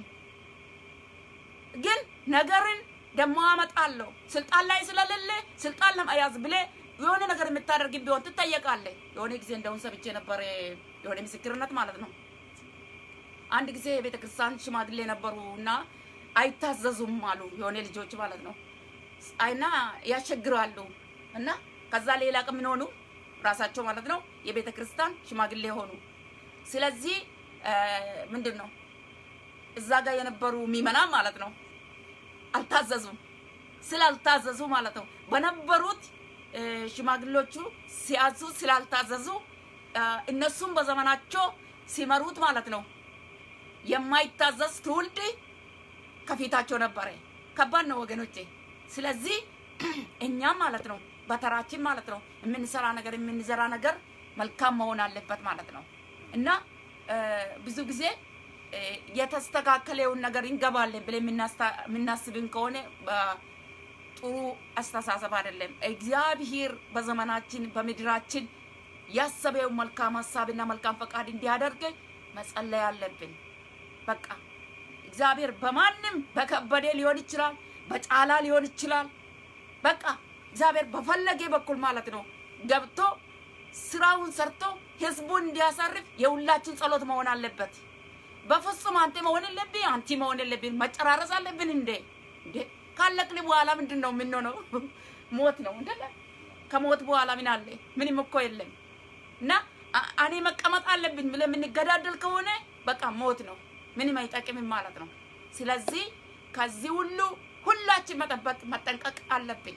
ግን ነገርን ደሞ አመጣለሁ ስልጣን ላይ ስለሌለ ስልጣን ለመያዝ ብለ የሆነ ነገር የምታደርግ ቢሆን ትጠየቃለህ። የሆነ ጊዜ እንደውን ሰምቼ ነበር፣ የሆነ ምስክርነት ማለት ነው። አንድ ጊዜ የቤተ ክርስቲያን ሽማግሌ ነበሩ እና አይታዘዙም አሉ የሆነ ልጆች ማለት ነው አይና ያስቸግራሉ እና ከዛ ሌላ ቀን ምን ሆኑ ራሳቸው ማለት ነው የቤተ ክርስቲያን ሽማግሌ ሆኑ። ስለዚህ ምንድን ነው እዛ ጋር የነበሩ ሚመናን ማለት ነው አልታዘዙም። ስላልታዘዙ ማለት ነው በነበሩት ሽማግሌዎቹ ሲያዙ ስላልታዘዙ እነሱም በዘመናቸው ሲመሩት ማለት ነው የማይታዘዝ ትውልድ ከፊታቸው ነበረ። ከባድ ነው ወገኖቼ። ስለዚህ እኛም ማለት ነው በተራችን ማለት ነው የምንሰራ ነገር የምንዘራ ነገር መልካም መሆን አለበት ማለት ነው እና ብዙ ጊዜ የተስተካከለውን ነገር እንገባለን ብለን የምናስብን ከሆነ ጥሩ አስተሳሰብ አይደለም። እግዚአብሔር በዘመናችን በምድራችን ያሰበውን መልካም ሀሳብና መልካም ፈቃድ እንዲያደርግ መጸለይ አለብን። በቃ እግዚአብሔር በማንም በከበደ ሊሆን ይችላል፣ በጫላ ሊሆን ይችላል። በቃ እግዚአብሔር በፈለገ በኩል ማለት ነው ገብቶ ስራውን ሰርቶ ህዝቡን እንዲያሳርፍ የሁላችን ጸሎት መሆን አለበት። በፍጹም አንተ መሆን የለብኝ አንቲ መሆን የለብን። መጨራረስ አለብን እንዴ እንዴ ካለቅን በኋላ ምንድን ነው የምንሆነው? ሞት ነው እንደ ከሞት በኋላ ምን አለ? ምንም እኮ የለም። እና እኔ መቀመጥ አለብኝ ብለን የምንገዳደል ከሆነ በቃ ሞት ነው፣ ምንም አይጠቅምም ማለት ነው። ስለዚህ ከዚህ ሁሉ ሁላችን መጠበቅ መጠንቀቅ አለብኝ።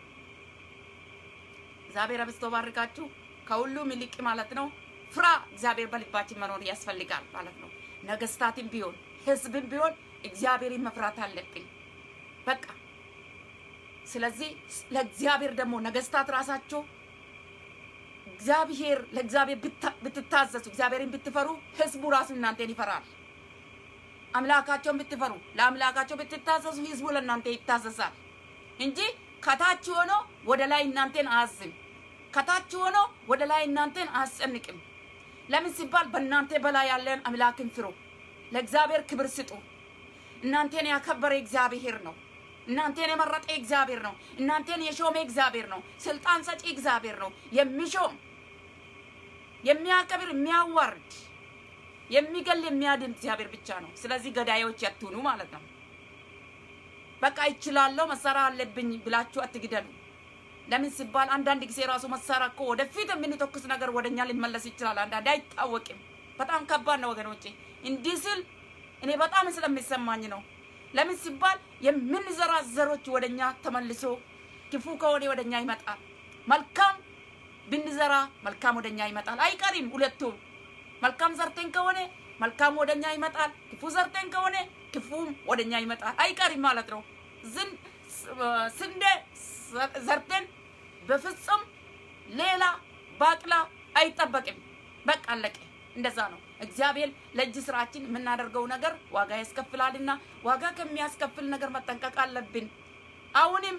እግዚአብሔር አብዝቶ ባርካችሁ። ከሁሉም ይልቅ ማለት ነው ፍራ እግዚአብሔር በልባችን መኖር ያስፈልጋል ማለት ነው። ነገስታትም ቢሆን ህዝብም ቢሆን እግዚአብሔርን መፍራት አለብን። በቃ ስለዚህ ለእግዚአብሔር ደግሞ ነገስታት ራሳቸው እግዚአብሔር ለእግዚአብሔር ብትታዘዙ እግዚአብሔርን ብትፈሩ ህዝቡ ራሱ እናንተን ይፈራል። አምላካቸውን ብትፈሩ ለአምላካቸው ብትታዘዙ ህዝቡ ለእናንተ ይታዘዛል እንጂ ከታች ሆኖ ወደ ላይ እናንተን አያዝም። ከታች ሆኖ ወደ ላይ እናንተን አያስጨንቅም። ለምን ሲባል በእናንተ በላይ ያለን አምላክን ፍሩ። ለእግዚአብሔር ክብር ስጡ። እናንተን ያከበረ እግዚአብሔር ነው። እናንተን የመረጠ እግዚአብሔር ነው። እናንተን የሾመ እግዚአብሔር ነው። ስልጣን ሰጪ እግዚአብሔር ነው። የሚሾም የሚያከብር፣ የሚያዋርድ፣ የሚገል፣ የሚያድን እግዚአብሔር ብቻ ነው። ስለዚህ ገዳዮች ያትሁኑ ማለት ነው። በቃ ይችላለሁ መሳሪያ አለብኝ ብላችሁ አትግደሉ። ለምን ሲባል አንዳንድ ጊዜ ራሱ መሳሪያ እኮ ወደፊት የምንተኩስ ነገር ወደኛ ሊመለስ ይችላል። አንዳንዴ አይታወቅም። በጣም ከባድ ነው ወገኖቼ። እንዲህ ስል እኔ በጣም ስለሚሰማኝ ነው። ለምን ሲባል የምንዘራ ዘሮች ወደኛ ተመልሶ ክፉ ከሆነ ወደኛ ይመጣል። መልካም ብንዘራ መልካም ወደኛ ይመጣል። አይቀሪም ሁለቱም። መልካም ዘርተን ከሆነ መልካም ወደኛ ይመጣል። ክፉ ዘርተን ከሆነ ክፉም ወደኛ ይመጣል። አይቀሪም ማለት ነው። ስንዴ ዘርተን በፍጹም ሌላ ባቅላ አይጠበቅም። በቃ አለቀ። እንደዛ ነው። እግዚአብሔር ለእጅ ስራችን የምናደርገው ነገር ዋጋ ያስከፍላልና ዋጋ ከሚያስከፍል ነገር መጠንቀቅ አለብን። አሁንም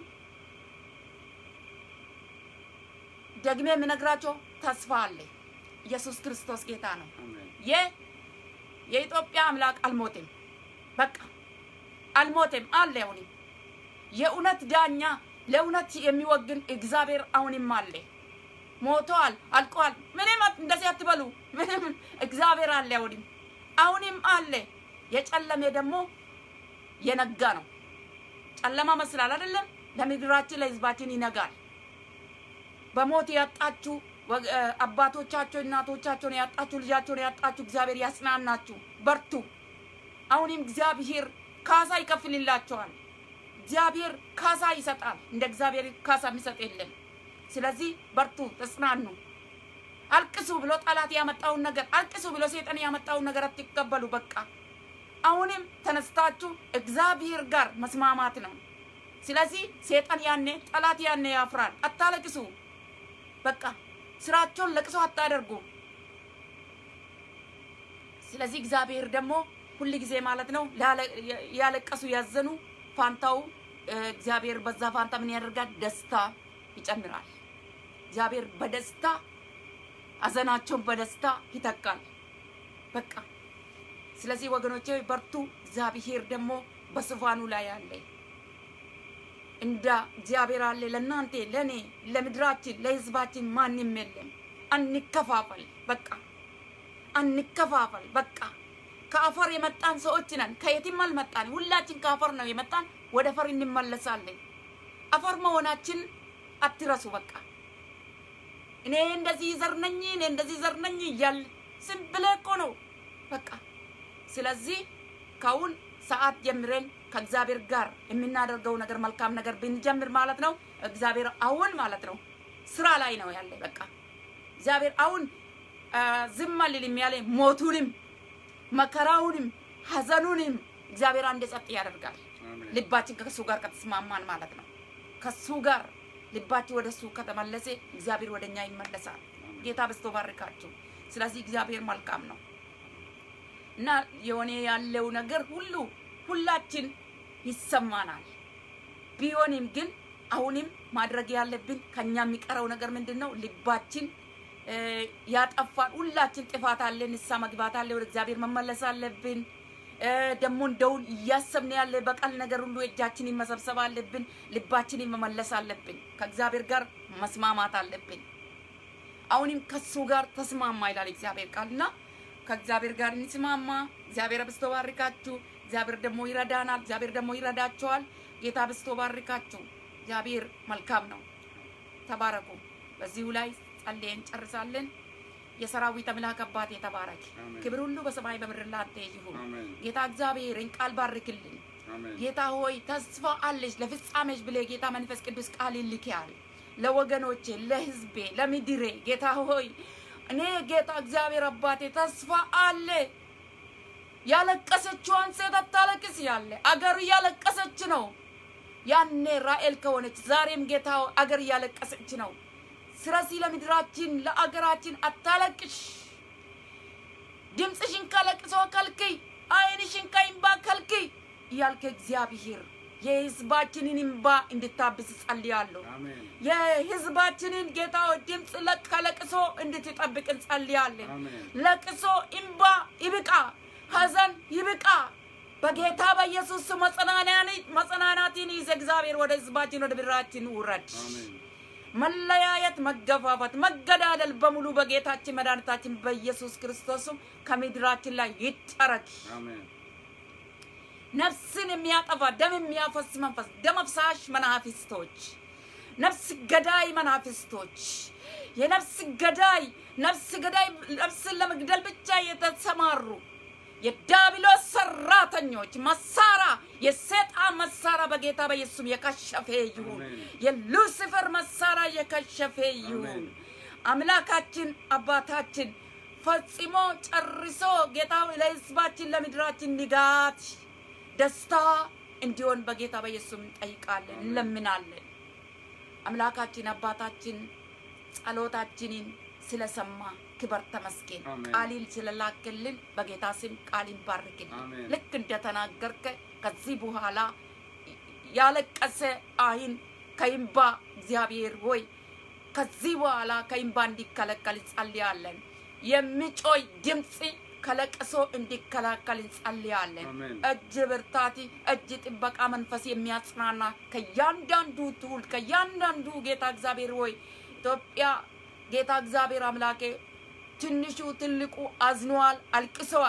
ደግሜ የምነግራቸው ተስፋ አለ። ኢየሱስ ክርስቶስ ጌታ ነው። የኢትዮጵያ አምላክ አልሞትም። በቃ አልሞትም አለ። አሁንም የእውነት ዳኛ ለእውነት የሚወግን እግዚአብሔር አሁንም አለ። ሞተዋል፣ አልቀዋል። ምንም እንደዚህ አትበሉ። ምንም እግዚአብሔር አለ፣ አሁንም አሁንም አለ። የጨለሜ ደግሞ የነጋ ነው። ጨለማ መስላል አይደለም፣ ለምድራችን ለህዝባችን ይነጋል። በሞት ያጣችሁ ወግ- እ፣ አባቶቻቸው እናቶቻቸውን ያጣችሁ ልጃቸውን ያጣችሁ እግዚአብሔር ያጽናናችሁ፣ በርቱ። አሁንም እግዚአብሔር ካሳ ይከፍልላቸዋል። እግዚአብሔር ካሳ ይሰጣል። እንደ እግዚአብሔር ካሳ የሚሰጥ የለም። ስለዚህ በርቱ፣ ተጽናኑ። አልቅሱ ብሎ ጠላት ያመጣውን ነገር አልቅሱ ብሎ ሰይጣን ያመጣውን ነገር አትቀበሉ። በቃ አሁንም ተነስታችሁ እግዚአብሔር ጋር መስማማት ነው። ስለዚህ ሰይጣን ያኔ ጠላት ያኔ ያፍራል። አታለቅሱ። በቃ ስራቸውን ለቅሶ አታደርጉ። ስለዚህ እግዚአብሔር ደግሞ ሁል ጊዜ ማለት ነው ላለ- ያለቀሱ ያዘኑ ፋንታው እ፣ እግዚአብሔር በዛ ፋንታ ምን ያደርጋል? ደስታ ይጨምራል። እግዚአብሔር በደስታ ሀዘናቸውን በደስታ ይተካል። በቃ ስለዚህ ወገኖቼ በርቱ። እግዚአብሔር ደግሞ በዙፋኑ ላይ አለ። እንደ እግዚአብሔር አለ ለእናንተ፣ ለእኔ፣ ለምድራችን፣ ለህዝባችን ማንም የለም። አንከፋፈል። በቃ አንከፋፈል። በቃ ከአፈር የመጣን ሰዎች ነን። ከየትም አልመጣን። ሁላችን ከአፈር ነው የመጣን። ወደ አፈር እንመለሳለን። አፈር መሆናችን አትረሱ። በቃ እኔ እንደዚህ ዘር ነኝ፣ እኔ እንደዚህ ዘር ነኝ እያል ዝም ብለህ እኮ ነው በቃ። ስለዚህ ከአሁን ሰዓት ጀምረን ከእግዚአብሔር ጋር የምናደርገው ነገር መልካም ነገር ብንጀምር ማለት ነው። እግዚአብሔር አሁን ማለት ነው ስራ ላይ ነው ያለ። በቃ እግዚአብሔር አሁን አ፣ ዝም አልልም ያለ ሞቱንም መከራውንም ሀዘኑንም እግዚአብሔር አንድ ጸጥ ያደርጋል። አሜን። ልባችን ከሱ ጋር ከተስማማን ማለት ነው። ከሱ ጋር ልባችን ወደ እሱ ከተመለሰ እግዚአብሔር ወደ እኛ ይመለሳል። ጌታ በስቶ ባርካችሁ። ስለዚህ እግዚአብሔር መልካም ነው እና የሆነ ያለው ነገር ሁሉ ሁላችን ይሰማናል። ቢሆንም ግን አሁንም ማድረግ ያለብን ከኛ የሚቀረው ነገር ምንድን ነው? ልባችን እ፣ ያጠፋን ሁላችን ጥፋት አለን። ንስሐ መግባት አለ። ወደ እግዚአብሔር መመለስ አለብን። እ፣ ደግሞ እንደውን እያሰብን ያለ በቀል ነገር ሁሉ እጃችንን መሰብሰብ አለብን። ልባችንን መመለስ አለብን። ከእግዚአብሔር ጋር መስማማት አለብን። አሁንም ከሱ ጋር ተስማማ ይላል እግዚአብሔር ቃል እና ከእግዚአብሔር ጋር እንስማማ። እግዚአብሔር አብዝቶ ባርካችሁ። እግዚአብሔር ደግሞ ይረዳናል። እግዚአብሔር ደግሞ ይረዳቸዋል። ጌታ አብዝቶ ባርካችሁ። እግዚአብሔር መልካም ነው። ተባረኩ። በዚሁ ላይ ጸልየን ጨርሳለን። የሰራዊት አምላክ አባት የተባረክ አሜን። ክብር ሁሉ በሰማይ በምድር ላንተ ይሁን። አሜን። ጌታ እግዚአብሔርን ቃል ባርክልን። አሜን። ጌታ ሆይ ተስፋ አለች ለፍጻሜሽ ብለህ ጌታ መንፈስ ቅዱስ ቃል ይልክያል ለወገኖቼ፣ ለህዝቤ፣ ለምድሬ ጌታ ሆይ እኔ ጌታ እግዚአብሔር አባቴ ተስፋ አለ። ያለቀሰችዋን ሴት አታለቅስ ያለ አገር እያለቀሰች ነው። ያኔ ራኤል ከሆነች ዛሬም ጌታ ሆይ አገር እያለቀሰች ነው። ስለዚህ ለምድራችን ለአገራችን አታለቅሽ። ድምፅሽን ከለቅሶ ከልክይ፣ ዓይንሽን ከእንባ ከልክይ እያልክ እግዚአብሔር የህዝባችንን እንባ እንድታብስ ጸልያለሁ። አሜን። የህዝባችንን ጌታ ሆይ ድምፅ ለ- ከለቅሶ እንድትጠብቅ እንጸልያለን። አሜን። ለቅሶ እንባ ይብቃ፣ ሀዘን ይብቃ። በጌታ በኢየሱስ ስም መጽናናን- መጽናናትን ይዘ እግዚአብሔር ወደ ህዝባችን ወደ ብራችን ውረድ። አሜን። መለያየት፣ መገፋፋት፣ መገዳደል በሙሉ በጌታችን መድኃኒታችን በኢየሱስ ክርስቶስም ከምድራችን ላይ ይጠረግ። አሜን። ነፍስን የሚያጠፋ ደም የሚያፈስ መንፈስ ደም አፍሳሽ መናፍስቶች፣ ነፍስ ገዳይ መናፍስቶች፣ የነፍስ ገዳይ ነፍስ ገዳይ ነፍስን ለመግደል ብቻ የተሰማሩ የዳቢሎስ ሰራተኞች መሳራ የሰይጣን መሳራ በጌታ በኢየሱስም የከሸፈ ይሁን። አሜን። የሉሲፈር መሳራ የከሸፈ ይሁን። አሜን። አምላካችን አባታችን ፈጽሞ ጨርሶ ጌታ ሆይ ለህዝባችን ለምድራችን ንጋት ደስታ እንዲሆን በጌታ በኢየሱስ እንጠይቃለን፣ እንለምናለን። አምላካችን አባታችን ጸሎታችንን ስለሰማ ክበር ተመስገን። አሜን። ቃሊል ስለላክልን በጌታ ስም ቃሊን ባርክልን። አሜን። ልክ እንደተናገርከ ከዚህ በኋላ ያለቀሰ አይን ከይምባ እግዚአብሔር ሆይ ከዚህ በኋላ ከይምባ እንዲከለከል እንጸልያለን። የሚጮይ ድምፅ ከለቅሶ እንዲከላከል እንጸልያለን። አሜን። እጅ ብርታት፣ እጅ ጥበቃ መንፈስ የሚያጽናና ከእያንዳንዱ ትውልድ ከእያንዳንዱ ጌታ እግዚአብሔር ሆይ ኢትዮጵያ ጌታ እግዚአብሔር አምላኬ ትንሹ ትልቁ አዝነዋል፣ አልቅሰዋል።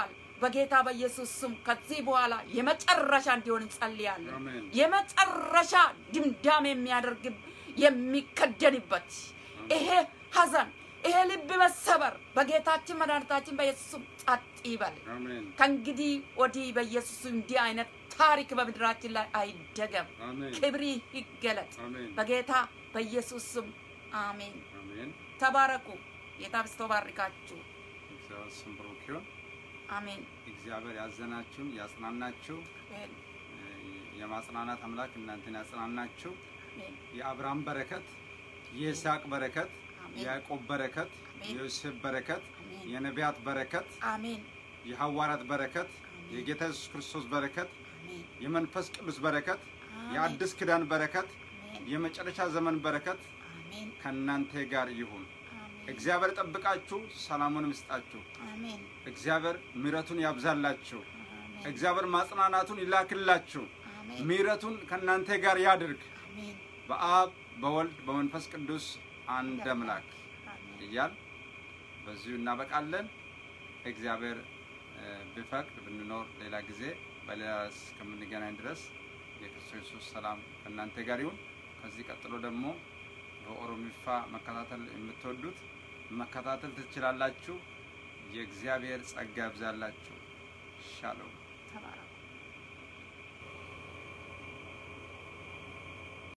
በጌታ በኢየሱስ ስም ከዚህ በኋላ የመጨረሻ እንዲሆን እንጸልያለን። አሜን። የመጨረሻ ድምዳም የሚያደርግ የሚከደንበት ይሄ ሐዘን ይሄ ልብ መሰበር በጌታችን መድኃኒታችን በኢየሱስ ስም ጸጥ ይበል። አሜን። ከእንግዲህ ወዲህ በኢየሱስ ስም እንዲህ አይነት ታሪክ በምድራችን ላይ አይደገም። አሜን። ክብሪ ይገለጥ አሜን። በጌታ በኢየሱስ ስም አሜን። አሜን። ተባረኩ። ጌታ ብስቶ ባርካችሁ። እግዚአብሔር ስም ብሩክ ይሁን። አሜን። እግዚአብሔር ያዘናችሁን ያጽናናችሁ፣ አሜን። የማጽናናት አምላክ እናንተን ያጽናናችሁ። አሜን። የአብርሃም በረከት፣ የይስሐቅ በረከት፣ አሜን። የያዕቆብ በረከት፣ አሜን። የዮሴፍ በረከት፣ አሜን። የነቢያት በረከት፣ አሜን። የሐዋርያት በረከት፣ አሜን። የጌታ ኢየሱስ ክርስቶስ በረከት፣ አሜን። የመንፈስ ቅዱስ በረከት፣ አሜን። የአዲስ ኪዳን በረከት፣ አሜን። የመጨረሻ ዘመን በረከት አሜን። ከእናንተ ጋር ይሁን። አሜን። እግዚአብሔር ጠብቃችሁ፣ ሰላሙን ይስጣችሁ። አሜን። እግዚአብሔር ምሕረቱን ያብዛላችሁ። አሜን። እግዚአብሔር ማጽናናቱን ይላክላችሁ። አሜን። ምሕረቱን ከእናንተ ጋር ያድርግ። አሜን። በአብ በወልድ በመንፈስ ቅዱስ አንድ አምላክ አሜን። እያል በዚሁ እናበቃለን። እግዚአብሔር እ፣ ቢፈቅድ ብንኖር ሌላ ጊዜ በሌላ ርዕስ እስከምንገናኝ ድረስ የክርስቶስ ኢየሱስ ሰላም ከእናንተ ጋር ይሁን። ከዚህ ቀጥሎ ደግሞ በኦሮሚፋ መከታተል የምትወዱት መከታተል ትችላላችሁ። የእግዚአብሔር ጸጋ ያብዛላችሁ። ሻሎም ተባረኩ።